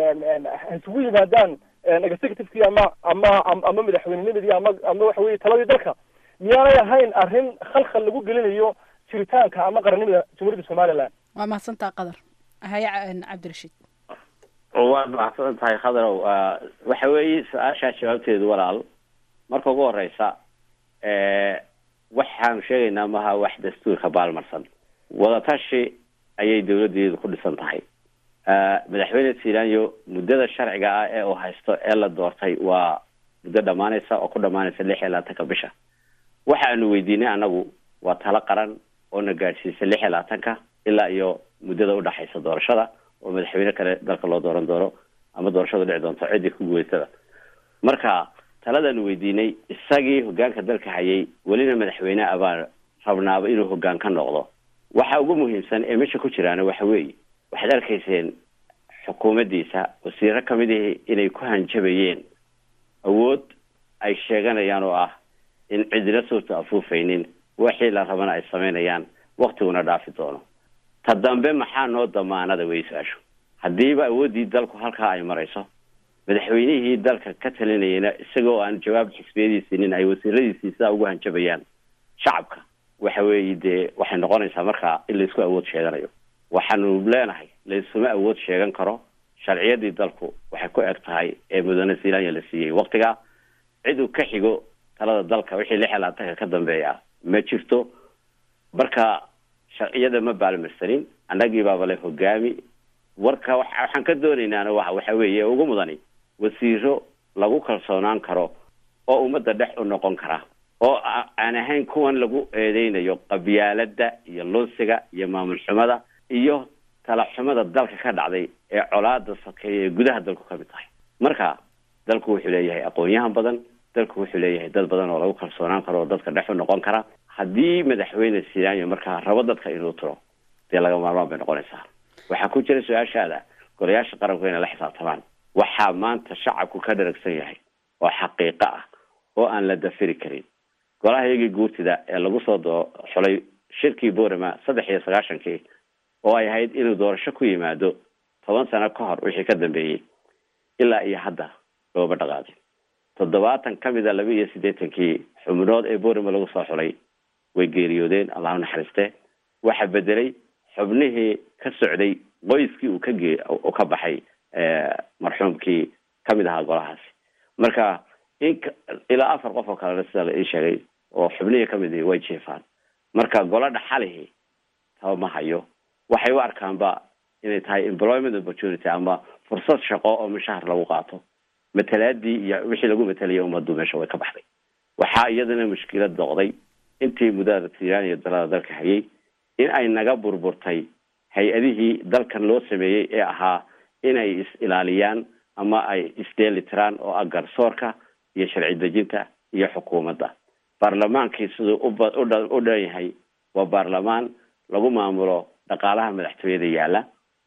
isugu yimaadaan executivekii ama ama ama madaxweynenimadii ama ama waxa weye taladii dalka miyaanay ahayn arrin khalkhal lagu gelinayo jiritaanka ama qarannimada jamhuuriyadda somaliland waa mahadsantaa qadar haya en, cabdirashiid waad mahadsan tahay khadarow waxa weeye su-aashaa jawaabteedu walaal marka ugu horeysa waxaanu sheegaynaa maha wax dastuurka baalmarsan wadatashi ayay dawladeedu ku dhisan tahay madaxweyne silanyo muddada sharciga ah ee uu haysto ee la doortay waa muddo dhamaanaysa oo ku dhamaanaysa lix iyo labaatanka bisha waxaanu weydiinay anagu waa talo qaran oo na gaadhsiisa lix iyo labaatanka ilaa iyo muddada udhaxaysa doorashada oo madaxweyne kale dalka loo dooran doono ama doorashadu dhici doonto ciddii ku guuleysada marka taladaanu weydiinay isagii hogaanka dalka hayay welina madaxweyne abaan rabnaaba inuu hogaan ka noqdo waxa ugu muhiimsan ee meesha ku jiraana waxa weeye waxaad arkayseen xukuumaddiisa wasiiro kamid ihi inay ku hanjabayeen awood ay sheeganayaan oo ah in cidina suurta afuufaynin wixii la rabana ay samaynayaan waktiguna dhaafi doono ta dambe maxaa noo damaanada wey su-aashu haddiiba awooddii dalku halkaa ay marayso madaxweynihii dalka ka talinayana isagoo aan jawaab xisbiyadiisiinin ay wasiiradiisii sidaa ugu hanjabayaan shacabka waxa weeye dee waxay noqonaysaa markaa in laysku awood sheeganayo waxaanu leenahay laysuma awood sheegan karo sharciyadii dalku waxay ku eg tahay ee mudane silanya la siiyey waktigaa cid uu ka xigo talada dalka wixii lix iyo labaatanka ka dambeeya ma jirto marka sharciyada ma baalmarsanin annagii baaba le hogaami warka waxa- waxaan ka doonaynaana wa waxa weeye ugu mudani wasiiro lagu kalsoonaan karo oo ummadda dhex u noqon kara oo a- aan ahayn kuwan lagu eedeynayo qabyaalada iyo lunsiga iyo maamul xumada iyo talaxumada dalka ka dhacday ee colaada sokeeya ee gudaha dalku ka mid tahay marka dalku wuxuu leeyahay aqoon-yahan badan dalku wuxuu leeyahay dad badan oo lagu kalsoonaan karo oo dadka dhex u noqon kara haddii madaxweyne silaanyo markaa rabo dadka inuu tiro dee laga maarmaan bay noqonaysaa waxaa ku jira su-aashaada golayaasha qaranku inay la xisaabtamaan waxaa maanta shacabku ka dharagsan yahay oo xaqiiqo ah oo aan la dafiri karin golaha iyagii guurtida ee lagu soo doo xulay shirkii borama saddex iyo sagaashankii oo ay ahayd inuu doorasho ku yimaado toban sano ka hor wixii ka dambeeyey ilaa iyo hadda looma dhaqaaqin toddobaatan ka mid a laba iyo siddeetankii xubnood ee borama lagu soo xulay way geeriyoodeen allah u naxariiste waxaa bedelay xubnihii ka socday qoyskii uu ka gee uu ka baxay marxuumkii kamid ahaa golahaasi marka in ilaa afar qof oo kalena sida la ii sheegay oo xubnihii kamid ihi way jiifaan marka golo dhaxalihii taba ma hayo waxay u arkaanba inay tahay employment opportunity ama fursad shaqo oo mushahar lagu qaato matalaadii iyo wixii lagu matalaya ummaddu meesha way ka baxday waxaa iyadana mushkilad noqday intii muddada tiiraan iyo dalada dalka hayay in ay naga burburtay hay-adihii dalkan loo sameeyey ee ahaa inay is ilaaliyaan ama ay isdeeli tiraan oo ah garsoorka iyo sharci dejinta iyo xukuumadda baarlamaankii siduu uba udha u dhan yahay waa baarlamaan lagu maamulo dhaqaalaha madaxtooyada yaalla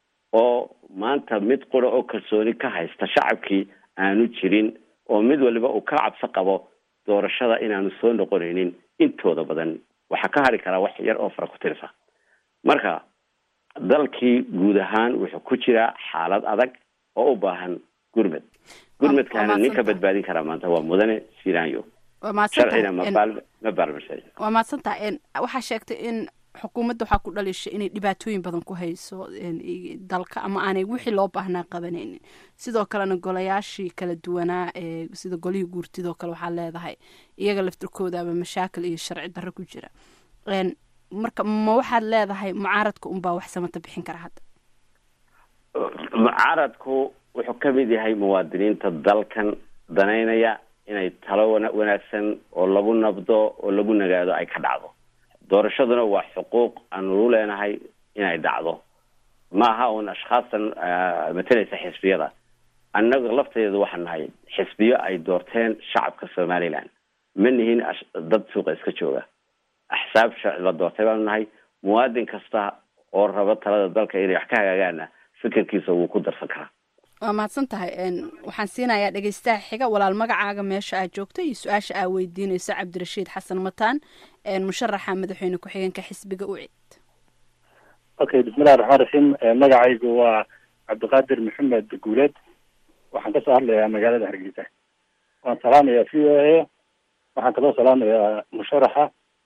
oo maanta mid qura oo kalsooni ka haysta shacabkii aanu jirin oo mid waliba uu ka cabsi qabo doorashada inaanu soo noqonaynin intooda badan waxaa ka hari karaa wax yar oo fara ku tirsa marka dalkii guud ahaan wuxuu ku jiraa xaalad adag oo u baahan gurmed gurmedkaana ninka badbaadin karaa maanta waa mudane siranyo sharcina ma ma baalmarsan waa mahadsantaha waxaa sheegtay in xukuumadda waxaa ku dhalishay inay dhibaatooyin badan ku hayso dalka ama aanay wixii loo baahnaa qabanaynin sidoo kalena golayaashii kala duwanaa ee sida golihii guurtidoo kale waxaa leedahay iyaga laftirkooda ama mashaakil iyo sharci darro ku jira marka ma waxaad leedahay mucaaradka unbaa wax samata bixin kara hadda mucaaradku wuxuu ka mid yahay muwaadiniinta dalkan danaynaya inay talo wana wanaagsan oo lagu nabdo oo lagu nagaado ay ka dhacdo doorashaduna waa xuquuq aanu u leenahay inay dhacdo ma aha uun ashkhaastan matalaysa xisbiyada annaga lafteedu waxaan nahay xisbiyo ay doorteen shacabka somaliland ma nihin dad suuqa iska jooga axsaab sharci la doortay baanu nahay muwaadin kasta oo raba talada dalka inay wax ka hagaagaana fikirkiisa wuu ku darsan karaa waa mahadsan tahay waxaan siinayaa dhegeystaha xiga walaal magacaaga meesha aad joogto iyo su-aasha aa weydiineyso cabdirashiid xasan mataan musharaxa madaxweyne ku-xigeenka xisbiga ucid okay bismillahi raxmaan raxiim magacaygu waa cabdiqaadir maxamed guuleed waxaan kasoo hadlayaa magaalada hargeysa waan salaamayaa v o a waxaan kaloo salaamayaa musharaxa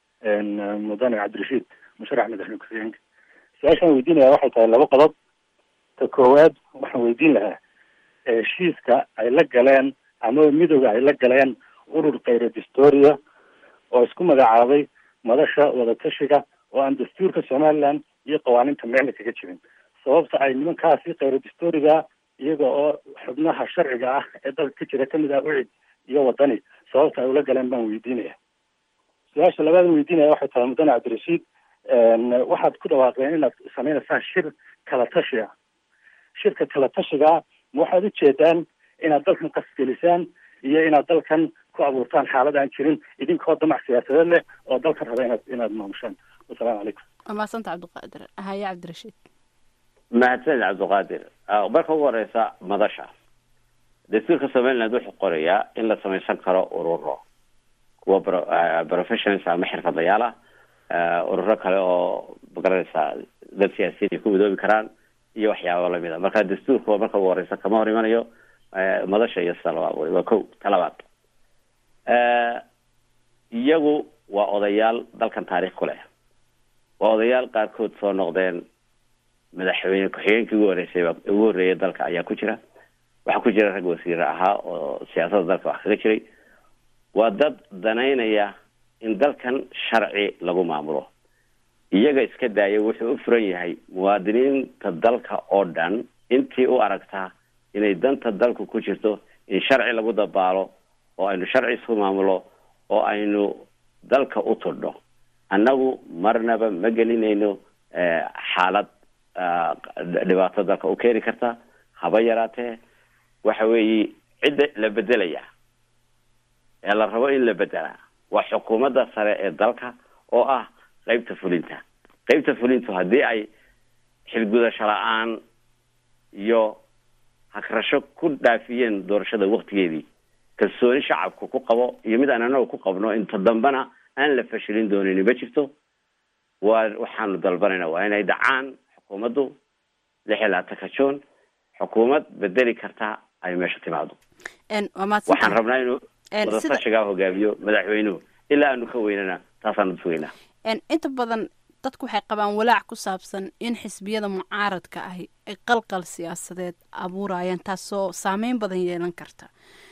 mudane cabdirashiid musharax madaxweyne ku-xigeenka su-aashaan weydiinaya waxay tahay laba qodob ta koowaad waxaan weydiin lahaa heshiiska ay la galeen ama midooda ay la galeen urur khayra distoria oo isku magacaabay madasha wadatashiga oo aan dastuurka somaliland iyo qawaaniinta meelna kaga jirin sababta ay nimankaasi khayra distoriga iyaga oo xubnaha sharciga ah ee dalka ka jira kamid ah ucid iyo wadani sababta ay ula galeen baan weydiinaya su-aasha labaad weydiinaya waxay tahay mudane cabdirashiid waxaad ku dhawaaqdeen inaad sameynaysaan shir kala tashi ah shirka kala tashigaa ma waxaad ujeedaan inaad dalkan qasgelisaan iyo inaad dalkan ku abuurtaan xaalad aan jirin idinkoo damac siyaasadeed leh oo dalkan raba inaad inaad maamushaan wasalaamu calaykum waa mahadsanta cabdiqaadir haye cabdirashiid mahadsanid cabdiqaadir marka ugu horeysa madasha dastuurka somaliland wuxuu qorayaa in la samaysan karo ururo kuwa professionals ama xirfadlayaal ah ururo kale oo magaranaysaa dad siyaasiyiin ay ku midoobi karaan iyo waxyaaba lamid a marka dastuurka marka ugu horeysa kama hor imanayo madasha iyo sida labaad wey waa ko talabaad iyagu waa odayaal dalkan taarikh ku leh waa odayaal qaarkood soo noqdeen madaxweyne ku-xigeenkii ugu horeysay ugu horreeyay dalka ayaa ku jira waxaa ku jira rag wasiire ahaa oo siyaasadda dalka wax kaga jiray waa dad danaynaya in dalkan sharci lagu maamulo iyaga iska daaya wuxuu u furan yahay muwaadiniinta dalka oo dhan intii u aragtaa inay danta dalku ku jirto in sharci lagu dabaalo oo aynu sharci isku maamulo oo aynu dalka u tudhno annagu marnaba ma gelinayno xaalad dhibaato dalka u keeni karta haba yaraatee waxa weeye cidda la bedelaya ee la rabo in la bedelaa waa xukuumadda sare ee dalka oo ah qeybta fulinta qeybta fulintu haddii ay xilgudasho la-aan iyo hagrasho ku dhaafiyeen doorashada waktigeedii kalsooni shacabku ku qabo iyo mid aan anagu ku qabno inta dambena aan la fashilin doonin ma jirto waa waxaanu dalbanayna waa inay dhacaan xukuumaddu lix iyo labaatanka juun xukuumad bedeli karta ay meesha timaado waxaan rabnaa inuu wadatashigaa hogaamiyo madaxweynuhu ilaa aanu ka weynana taasaanu sugaynaa inta badan dadku waxay qabaan walaac ku saabsan in xisbiyada mucaaradka ahi ay qalqal siyaasadeed abuurayaan taasoo saameyn badan yeelan karta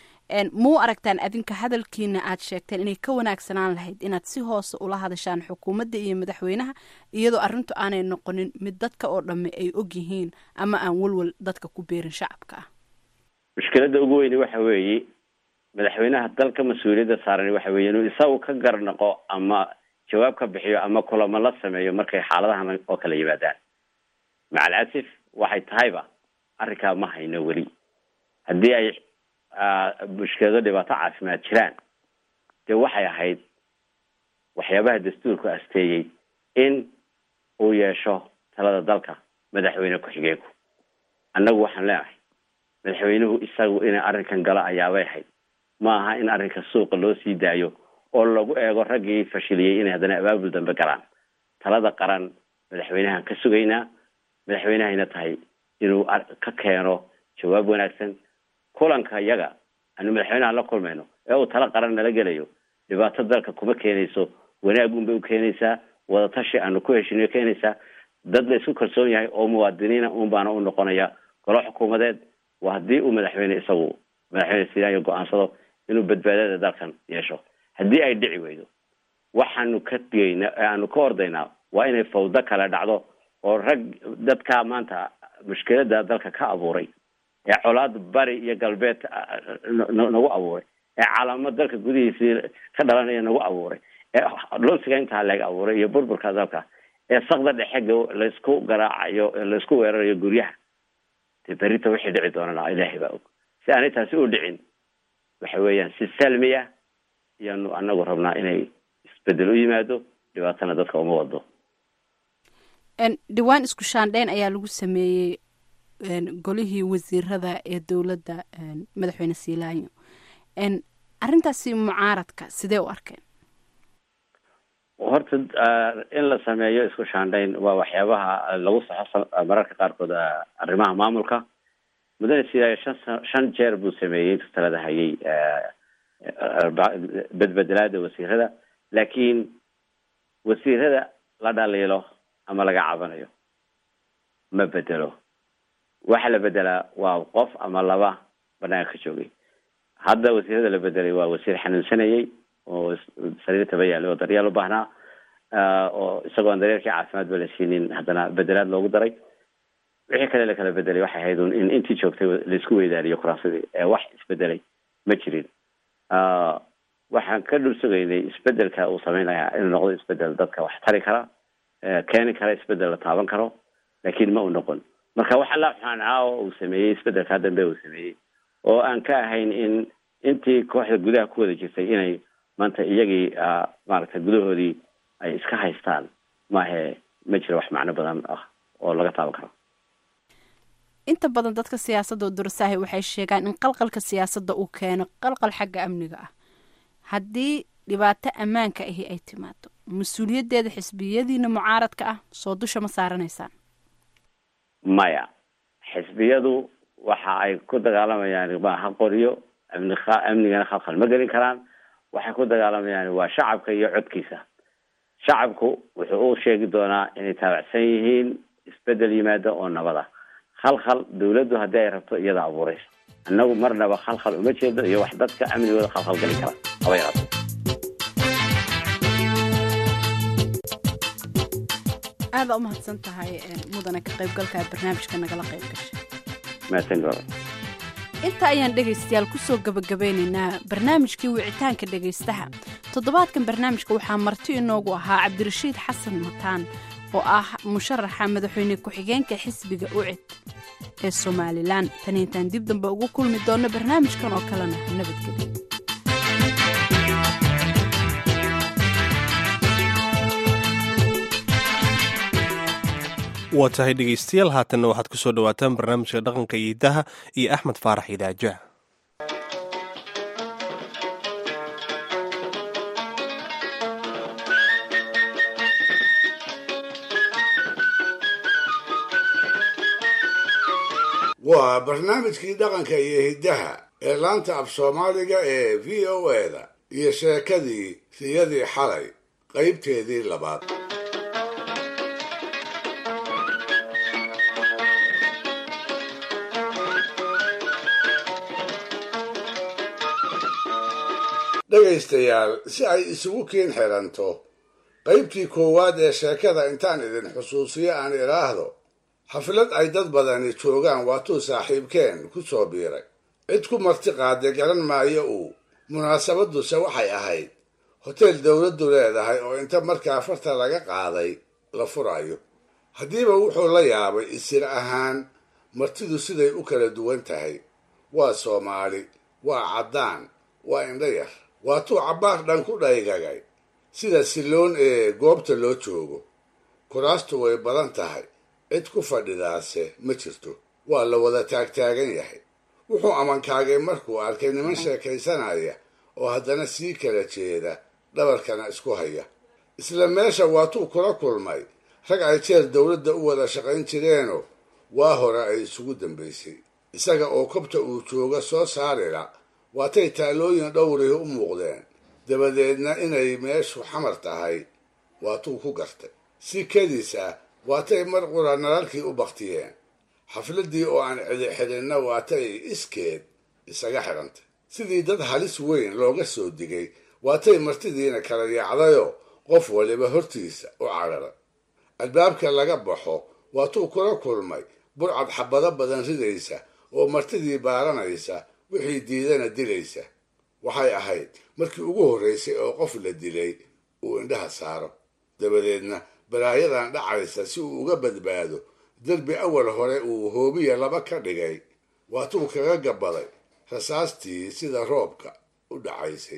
muu aragtaan adinka hadalkiina aad sheegteen inay ka wanaagsanaan lahayd inaad si hoose ula hadashaan xukuumadda iyo madaxweynaha iyadoo arrintu aanay noqonin mid dadka oo dhamme ay og yihiin ama aan walwal dadka ku beerin shacabka ah mushkiladda ugu weyni waxa weeye madaxweynaha dalka mas-uuliyadda saaran waxa weeye inuu isagu ka garnaqo ama jawaab ka bixiyo ama kulamo la sameeyo markay xaaladahan oo kala yimaadaan macalcasif waxay tahayba arrinkaa ma hayno weli haddii ay mushkilado dhibaato caafimaad jiraan dee waxay ahayd waxyaabaha dastuurku asteeyey in uu yeesho talada dalka madaxweyne ku-xigeenku annagu waxaan leenahay madaxweynuhu isagu inay arrinkan galo ayaabay ahayd ma aha in arrinka suuqa loo sii daayo oo lagu eego raggii fashiliyey inay haddana abaabul dambe galaan talada qaran madaxweynahan ka sugaynaa madaxweynehayna tahay inuu ka keeno jawaab wanaagsan kulanka iyaga aanu madaxweynaha la kulmayno ee uu talo qaran nala gelayo dhibaato dalka kuma keenayso wanaag unbay u keenaysaa wadatashi aanu ku heshiniyo keenaysaa dad la isku kalsoon yahay oo muwaadiniina un baana u noqonaya golo xukuumadeed waa haddii uu madaxweyne isagu madaxweyne sidaanyo go-aansado inuu badbaadada dalkan yeesho haddii ay dhici weydo waxaanu ka digayna aanu ka ordaynaa waa inay fawdo kale dhacdo oo rag dadkaa maanta mushkilada dalka ka abuuray ee colaad bari iyo galbeed nagu abuuray ee calaamo dalka gudihiisii ka dhalanaya nagu abuuray ee lunsiga intaa leeg abuuray iyo burburka dalka ee sakda dhexe laysku garaacayo laysku weerarayo guryaha dee berita wixii dhici doonana ilaahay baa og si aanay taasi u dhicin waxa weeyaan si salmiya iyaanu anagu rabnaa inay isbedel u yimaado dhibaatana dadka uma wado dhawaan isku shaandheyn ayaa lagu sameeyey golihii wasiirada ee dowladda madaxweyne siilaanyo arrintaasi mucaaradka sidee u arkeen horta in la sameeyo isku shaandhayn waa waxyaabaha lagu saxo mararka qaarkood arrimaha maamulka mudane siilaayo shan shan jeer buu sameeyey intuu talada hayay bedbedelaada wasiirada laakiin wasiirada la dhaliilo ama laga cabanayo ma bedelo waxa la bedelaa waa qof ama laba banaanka ka joogay hadda wasiirada la bedelay waa wasiir xanuunsanayay oo sariir taba yaallay oo daryeel u baahnaa oo isagoon daryeelkii caafimaad ba la siinin haddana bedelaad loogu daray wixii kale la kala bedelay waxay ahayd in intii joogtay laisku weydaariyo kuraasadii ee wax isbedelay ma jirin waxaan ka dhul sugaynay isbedelka uu sameynaya inuu noqdo isbedel dadka wax tari kara keeni kara isbedel la taaban karo laakiin ma uu noqon marka waxa la xunaanaa oo uu sameeyey isbedelkaa dambe uu sameeyey oo aan ka ahayn in intii kooxda gudaha ku wada jirtay inay maanta iyagii maaragtay gudahoodii ay iska haystaan maahe ma jiro wax macno badan ah oo laga taaban karo inta badan dadka siyaasadda durasaahi waxay sheegaan in qalqalka siyaasadda uu keeno qalqal xagga amniga ah haddii dhibaato ammaanka ahi ay timaado mas-uuliyaddeeda xisbiyadiina mucaaradka ah soo dusha ma saaranaysaan maya xisbiyadu waxa ay ku dagaalamayaan maaha qoryo amni amnigana khalkhal ma gelin karaan waxay ku dagaalamayaan waa shacabka iyo codkiisa shacabku wuxuu u sheegi doonaa inay taabacsan yihiin isbedel yimaada oo nabada khalkhal dawladdu haddii ay rabto iyada abuuraysa annagu marnaba khalkhal uma jeedo iyo wax dadka amnigooda khalkhal gelin kara haba yaraato aada umahadsan tahay mudane ka qaybgalka barnaamijka nagala qayb gashay mahadsan inta ayaan dhegaystayaal kusoo gabagabeynaynaa barnaamijkii wicitaanka dhegaystaha toddobaadkan barnaamijka waxaa marti inoogu ahaa cabdirashiid xasan mataan oo ah musharaxa madaxweyne ku-xigeenka xisbiga ucid ee somalilan tan intaan dib dambe ugu kulmi doonno barnaamijkan oo kalena nabadgelyo waa tahay dhegaystayaal haatanna waxaad ku soo dhowaataan barnaamijka dhaqanka iyo hiddaha iyo axmed faarax idaaja waa barnaamijkii dhaqanka iyo hiddaha ee laanta af soomaaliga ee v o eda iyo sheekadii riyadii xalay qaybteedii labaad dhegaystayaal si ay isugu kiin xiranto qaybtii koowaad ee sheekada intaan idin xusuusiyo aan idhaahdo xaflad ay dad badani joogaan waatuu saaxiibkeen ku soo biiray cid ku marti qaaday garan maayo uu munaasabaduse waxay ahayd hoteel dowladdu leedahay oo inta markaa farta laga qaaday la furayo haddiiba wuxuu la yaabay isir ahaan martidu siday u kala duwan tahay waa soomaali waa caddaan waa indho yar waatuu cabbaar dhan ku dhaygagay sida silloon ee goobta loo joogo kuraastu way badan tahay cid ku fadhidaase ma jirto waa la wada taagtaagan yahay wuxuu amankaagay markuu arkay niman sheekaysanaya oo haddana sii kala jeeda dhabarkana isku haya isla meesha waatuu kula kulmay rag ay jeer dowladda u wada shaqayn jireenoo waa hore ay isugu dambaysay isaga oo kobta uu jooga soo saarila waatay taalooyin dhowrihi u muuqdeen dabadeedna inay meeshu xamar tahay waatuu ku gartay si kadiis ah waatay mar qura nalalkii u baktiyeen xafladdii oo aan cidi xidhinna waatay iskeed isaga xidhantay sidii dad halis weyn looga soo digay waatay martidiina kala yaacdayoo qof waliba hortiisa u cararay albaabka laga baxo waatuu kula kulmay burcad xabado badan ridaysa oo martidii baaranaysa wixii diidana dilaysa waxay ahayd markii ugu horraysay oo qof la dilay uu indhaha saaro dabadeedna balaayadan dhacaysa si uu uga badbaado derbi awal hore uu hoobiya laba ka dhigay waatuu kaga gabaday rasaastii sida roobka u dhacaysay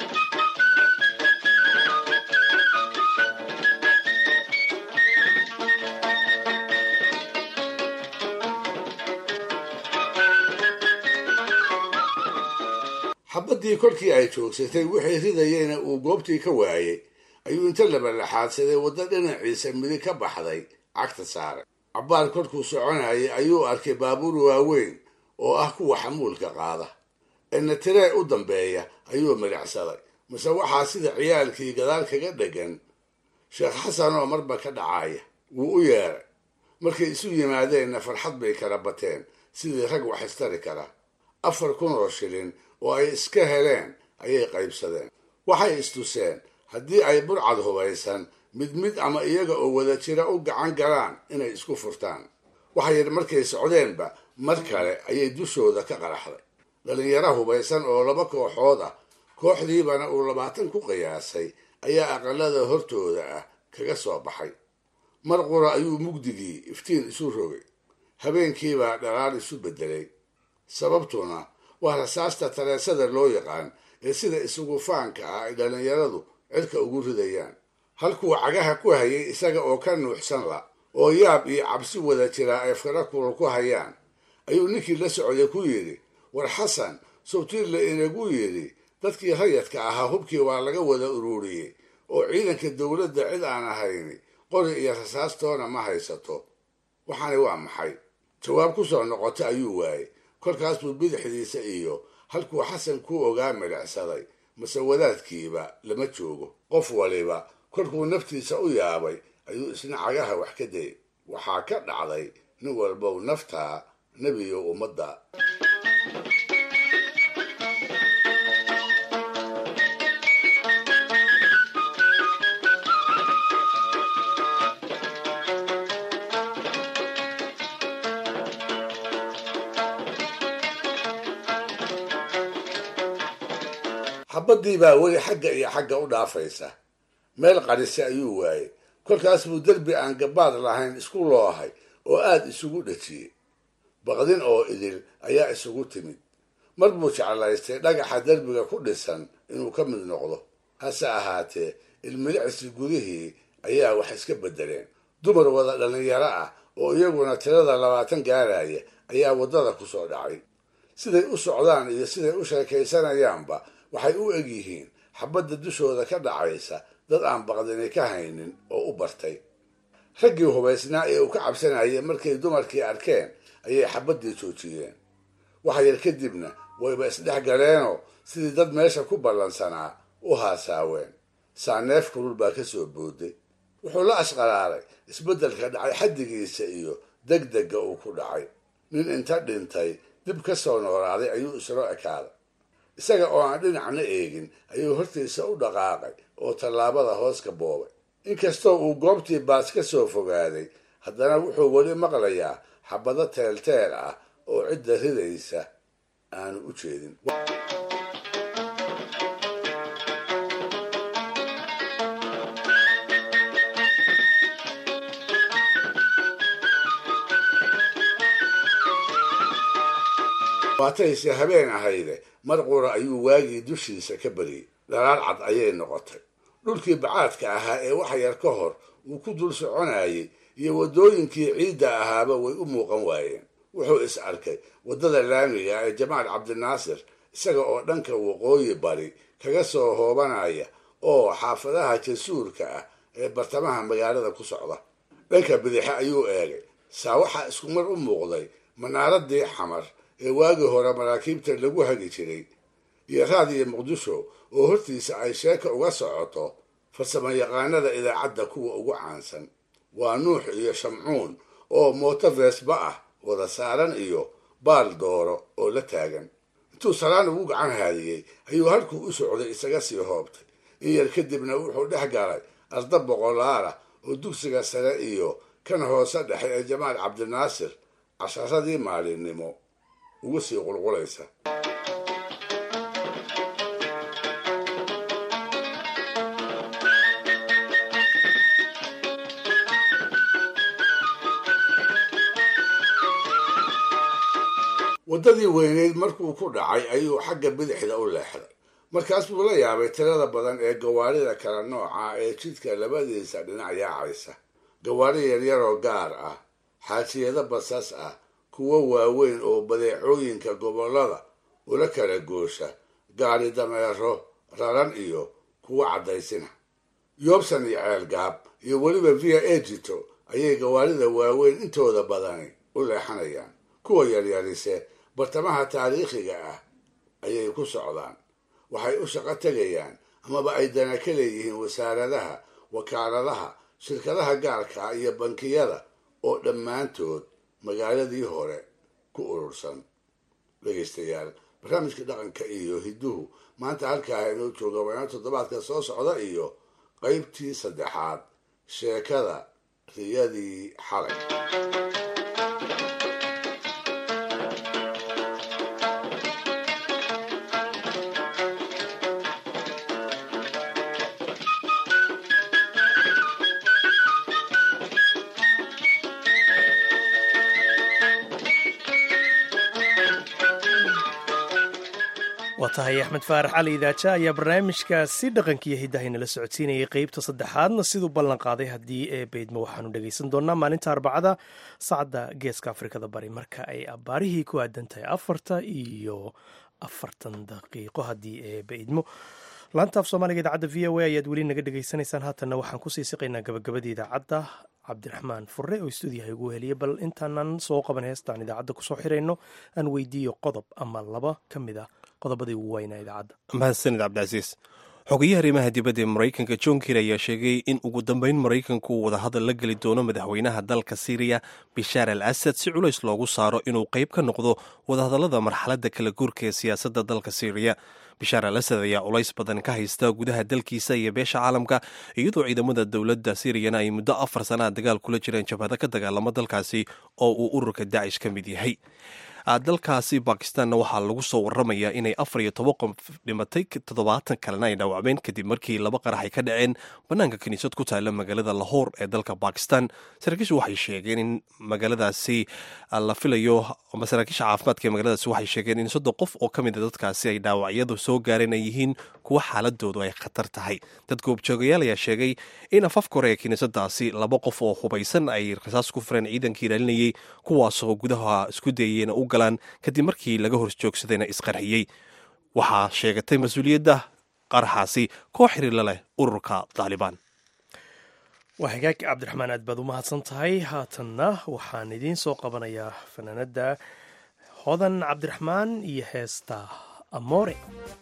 xabaddii kolkii ay joogsatay wixii ridayeyna uu goobtii ka waayey ayuu inta labalaxaadsaday waddo dhinaciisa midig ka baxday cagta saaray cabbaar korkuu soconayay ayuu arkay baabuur waaweyn oo ah kuwa xamuulka qaada eena tiree u dambeeya ayuu midhacsaday mase waxaa sida ciyaalkii gadaal kaga dhegan sheekh xasan oo marba ka dhacaya wuu u yeeray markay isu yimaadeenna farxad bay kala bateen sidii rag wax istari kara afar kun oo shilin oo ay iska heleen ayay qaybsadeen waxay istuseen haddii ay burcad hubaysan mid mid ama iyaga oo wada jira u gacan galaan inay isku furtaan waxa yidhi markay socdeenba mar kale ayay dushooda ka qaraxday dhallinyaro hubaysan oo laba kooxood ah kooxdiibana uu labaatan ku qiyaasay ayaa aqalada hortooda ah kaga soo baxay mar qura ayuu mugdigii iftiin isu rogay habeenkiibaa dhalaal isu beddelay sababtuna waa rasaasta taleesada loo yaqaan ee sida isugu faanka ah ay dhallinyaradu cidka ugu ridayaan halkuu cagaha ku hayay isaga oo ka nuuxsan la oo yaab iyo cabsi wada jiraa ay fara kulul ku hayaan ayuu ninkii la socday ku yidhi war xasan sawtiirla inagu yidhi dadkii rayadka ahaa hubkii waa laga wada ururiyey oo ciidanka dowladda cid aan ahayni qori iyo rasaastoona ma haysato waxaani waa maxay jawaab ku soo noqota ayuu waayey kolkaas buu bidixdiisa iyo halkuu xasan ku ogaa midhacsaday mase wadaadkiiba lama joogo qof waliba kolkuu naftiisa u yaabay ayuu isna cagaha wax ka dayay waxaa ka dhacday nin walbow naftaa nebiyo ummadda xabaddii baa weli xagga iyo xagga u dhaafaysa meel qarisa ayuu waayey kolkaas buu derbi aan gabaad lahayn isku loohay oo aada isugu dhajiyey baqdin oo idil ayaa isugu timid mar buu jeclaystay dhagaxa derbiga ku dhisan inuu ka mid noqdo hase ahaatee ilmilicsi gudihii ayaa wax iska beddeleen dumar wada dhallinyaro ah oo iyaguna tirada labaatan gaaraya ayaa waddada ku soo dhacay siday u socdaan iyo siday u sheekaysanayaanba waxay u eg yihiin xabadda dushooda ka dhacaysa dad aan baqdini ka haynin oo u bartay raggii hubaysnaa ee uu ka cabsanayay markay dumarkii arkeen ayay xabaddii joojiyeen wax yar kadibna wayba isdhex galeenoo sidii dad meesha ku ballansanaa u haasaaween saaneef kulul baa ka soo booday wuxuu la ashqalaalay isbeddelka dhacay xaddigiisa iyo degdegga uu ku dhacay nin inta dhintay dib ka soo noolaaday ayuu islo ekaaday isaga oo aan dhinacna eegin ayuu hortiisa u dhaqaaqay oo tallaabada hoos ka boobay inkastoo uu goobtii baas ka soo fogaaday haddana wuxuu weli maqlayaa xabado teelteel ah oo cidda ridaysa aanu u jeedin waatayse habeen ahayde mar qura ayuu waagii dushiisa ka beriyey dhalaal cad ayay noqotay dhulkii bacaadka ahaa ee wax yar ka hor uu ku dul soconayay iyo waddooyinkii ciidda ahaaba way u muuqan waayeen wuxuu is arkay waddada laamiga ee jamaal cabdinaasir isaga oo dhanka waqooyi bari kaga soo hoobanaya oo xaafadaha jasuurka ah ee bartamaha magaalada ku socda dhanka bidixe ayuu eegay saa waxaa isku mar u muuqday manaaradii xamar ee waagii hore maraakiibta lagu hagi jiray iyo raadiyo muqdisho oo hortiisa ay sheeka uga socoto farsamo yaqaanada idaacadda kuwa ugu caansan waa nuux iyo shamcuun oo mooto veesba ah wada saaran iyo baal dooro oo la taagan intuu salaan ugu gacan haadiyey ayuu halkuu u socday isaga sii hoobtay in yar kadibna wuxuu dhex galay arda boqolaala oo dugsiga sare iyo kan hoose dhexe ee jamaal cabdinaasir casharadii maalinimo ugu sii qulqulaysa waddadii weyneyd markuu ku dhacay ayuu xagga bidixda u leexday markaas buu la yaabay tirada badan ee gawaarida kala nooca ee jidka labadiisa dhinac yaacaysa gawaari yaryaroo gaar ah xaajiyado basas ah kuwo waaweyn oo badeecooyinka gobollada ula kala goosha gaari dameero raran iyo kuwo caddaysina yoobsan iyo ceelgaab iyo weliba via egito ayay gawaarida waaweyn intooda badani u leexanayaan kuwa yaryarise bartamaha taariikhiga ah ayay ku socdaan waxay u shaqo tegayaan amaba ay dana ka leeyihiin wasaaradaha wakaaladaha shirkadaha gaarka ah iyo bankiyada oo dhammaantood magaaladii hore ku urursan dhegaystayaal barnaamijka dhaqanka iyo hidduhu maanta halkaa inoo jooga waana toddobaadka soo socda iyo qaybtii saddexaad sheekada riyadii xalay waa tahay axmed faarax cali idaaja ayaa barnaamijkaasi dhaqankiiyo hiddahaynala socodsiinayay qeybta saddexaadna siduu ballan qaaday haddii ee beydmo waxaanu dhegaysan doonaa maalinta arbacada saacadda geeska afrikada bari marka ay abbaarihii ku aadan tahay afarta iyo afartan daqiiqo haddii ee beydmo laanta af soomaaliga idaacadda v o a ayaad weli naga dhegaysanaysaan haatanna waxaan kusii siqaynaa gabagabadii idaacadda cabdiraxmaan fure oo stuudiyaha ugu heliyay bal intaanan soo qaban heestaan idaacadda kusoo xirayno aan weydiiyo qodob ama laba ka mid ah qodobadii ugu weynaa idaacadda mahadsanid cabdicasiis xogayaha arrimaha dibadda ee maraykanka john kir ayaa sheegay in ugu dambeyn maraykanku uu wadahadal la geli doono madaxweynaha dalka syriya bishaar al asad si culays loogu saaro inuu qayb ka noqdo wadahadallada marxaladda kala guurka ee siyaasadda dalka syriya bishaar al asad ayaa culays badan ka haysta gudaha dalkiisa iyo beesha caalamka iyadoo ciidamada dowladda siriyana ay muddo afar sannaha dagaal kula jireen jabhado ka dagaalamo dalkaasi oo uu ururka daacish ka mid yahay dalkaasi bakistanna waxaa lagu soo waramayaa inay afar iyo toban qof dhimatay toddobaatan kalena ay dhaawacmeen kadib markii laba qarax ay ka dhaceen bannaanka kiniisad ku taala magaalada lahoor ee dalka bakistan saraakiishu waxay sheegeen in magaaladaasi la filayo ama saraakiisha caafimaadka ee magaaladaasi waxay sheegeen in soddon qof oo ka mid a dadkaasi ay dhaawacyadu soo gaareen ay yihiin kuwa xaaladoodu ay khatar tahay dad goobjoogayaal ayaa sheegay in afafka hore ee kiniisadaasi laba qof oo hubaysan ay rasaas ku fureen ciidankii ilaalinayay kuwaasoo gudaha isku dayayena u galaan kadib markii laga horjoogsadayna isqarxiyey waxaa sheegatay mas-uuliyadda qaraxaasi koox xiriirla leh ururka taalibaan waa hagaag cabdiraxmaan aad baad u mahadsan tahay haatanna waxaan idiin soo qabanayaa fanaanadda hodan cabdiraxmaan iyo heesta amoore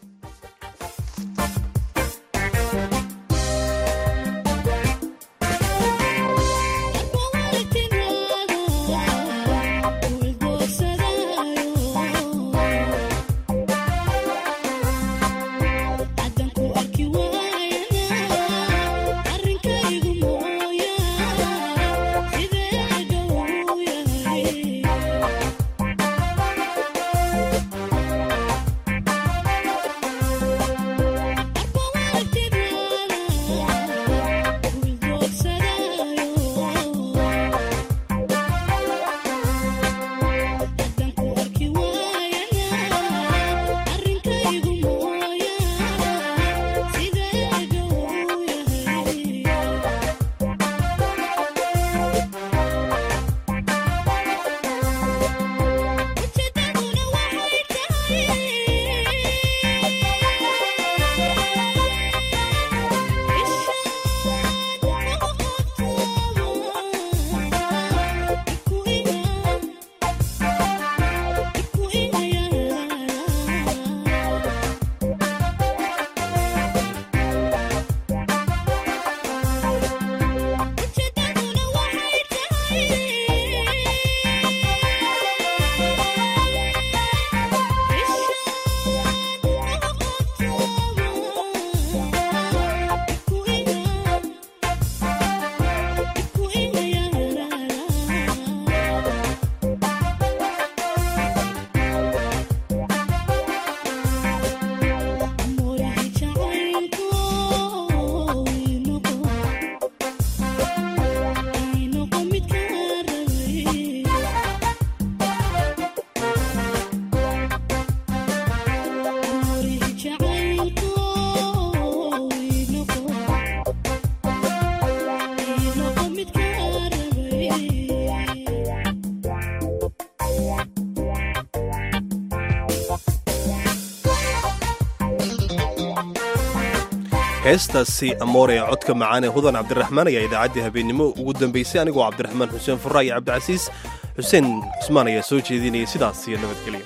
heestaasi amoore ee codka macaan ee hudan cabdiraxmaan ayaa idaacaddii habeennimo ugu dambaysay anigoo cabdiraxmaan xuseen furra iyo cabdicasiis xuseen cusmaan ayaa soo jeedinayay sidaas iyo nabadgelya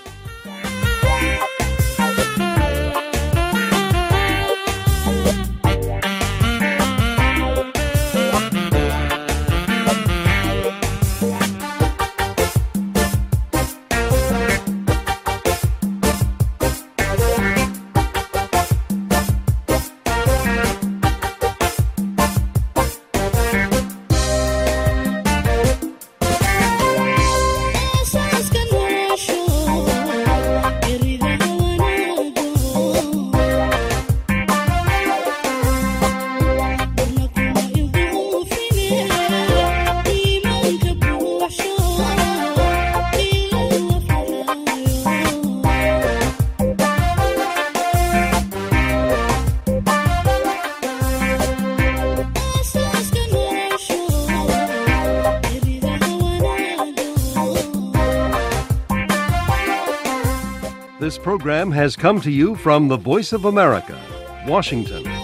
This program has come to you from the Voice of America, Washington.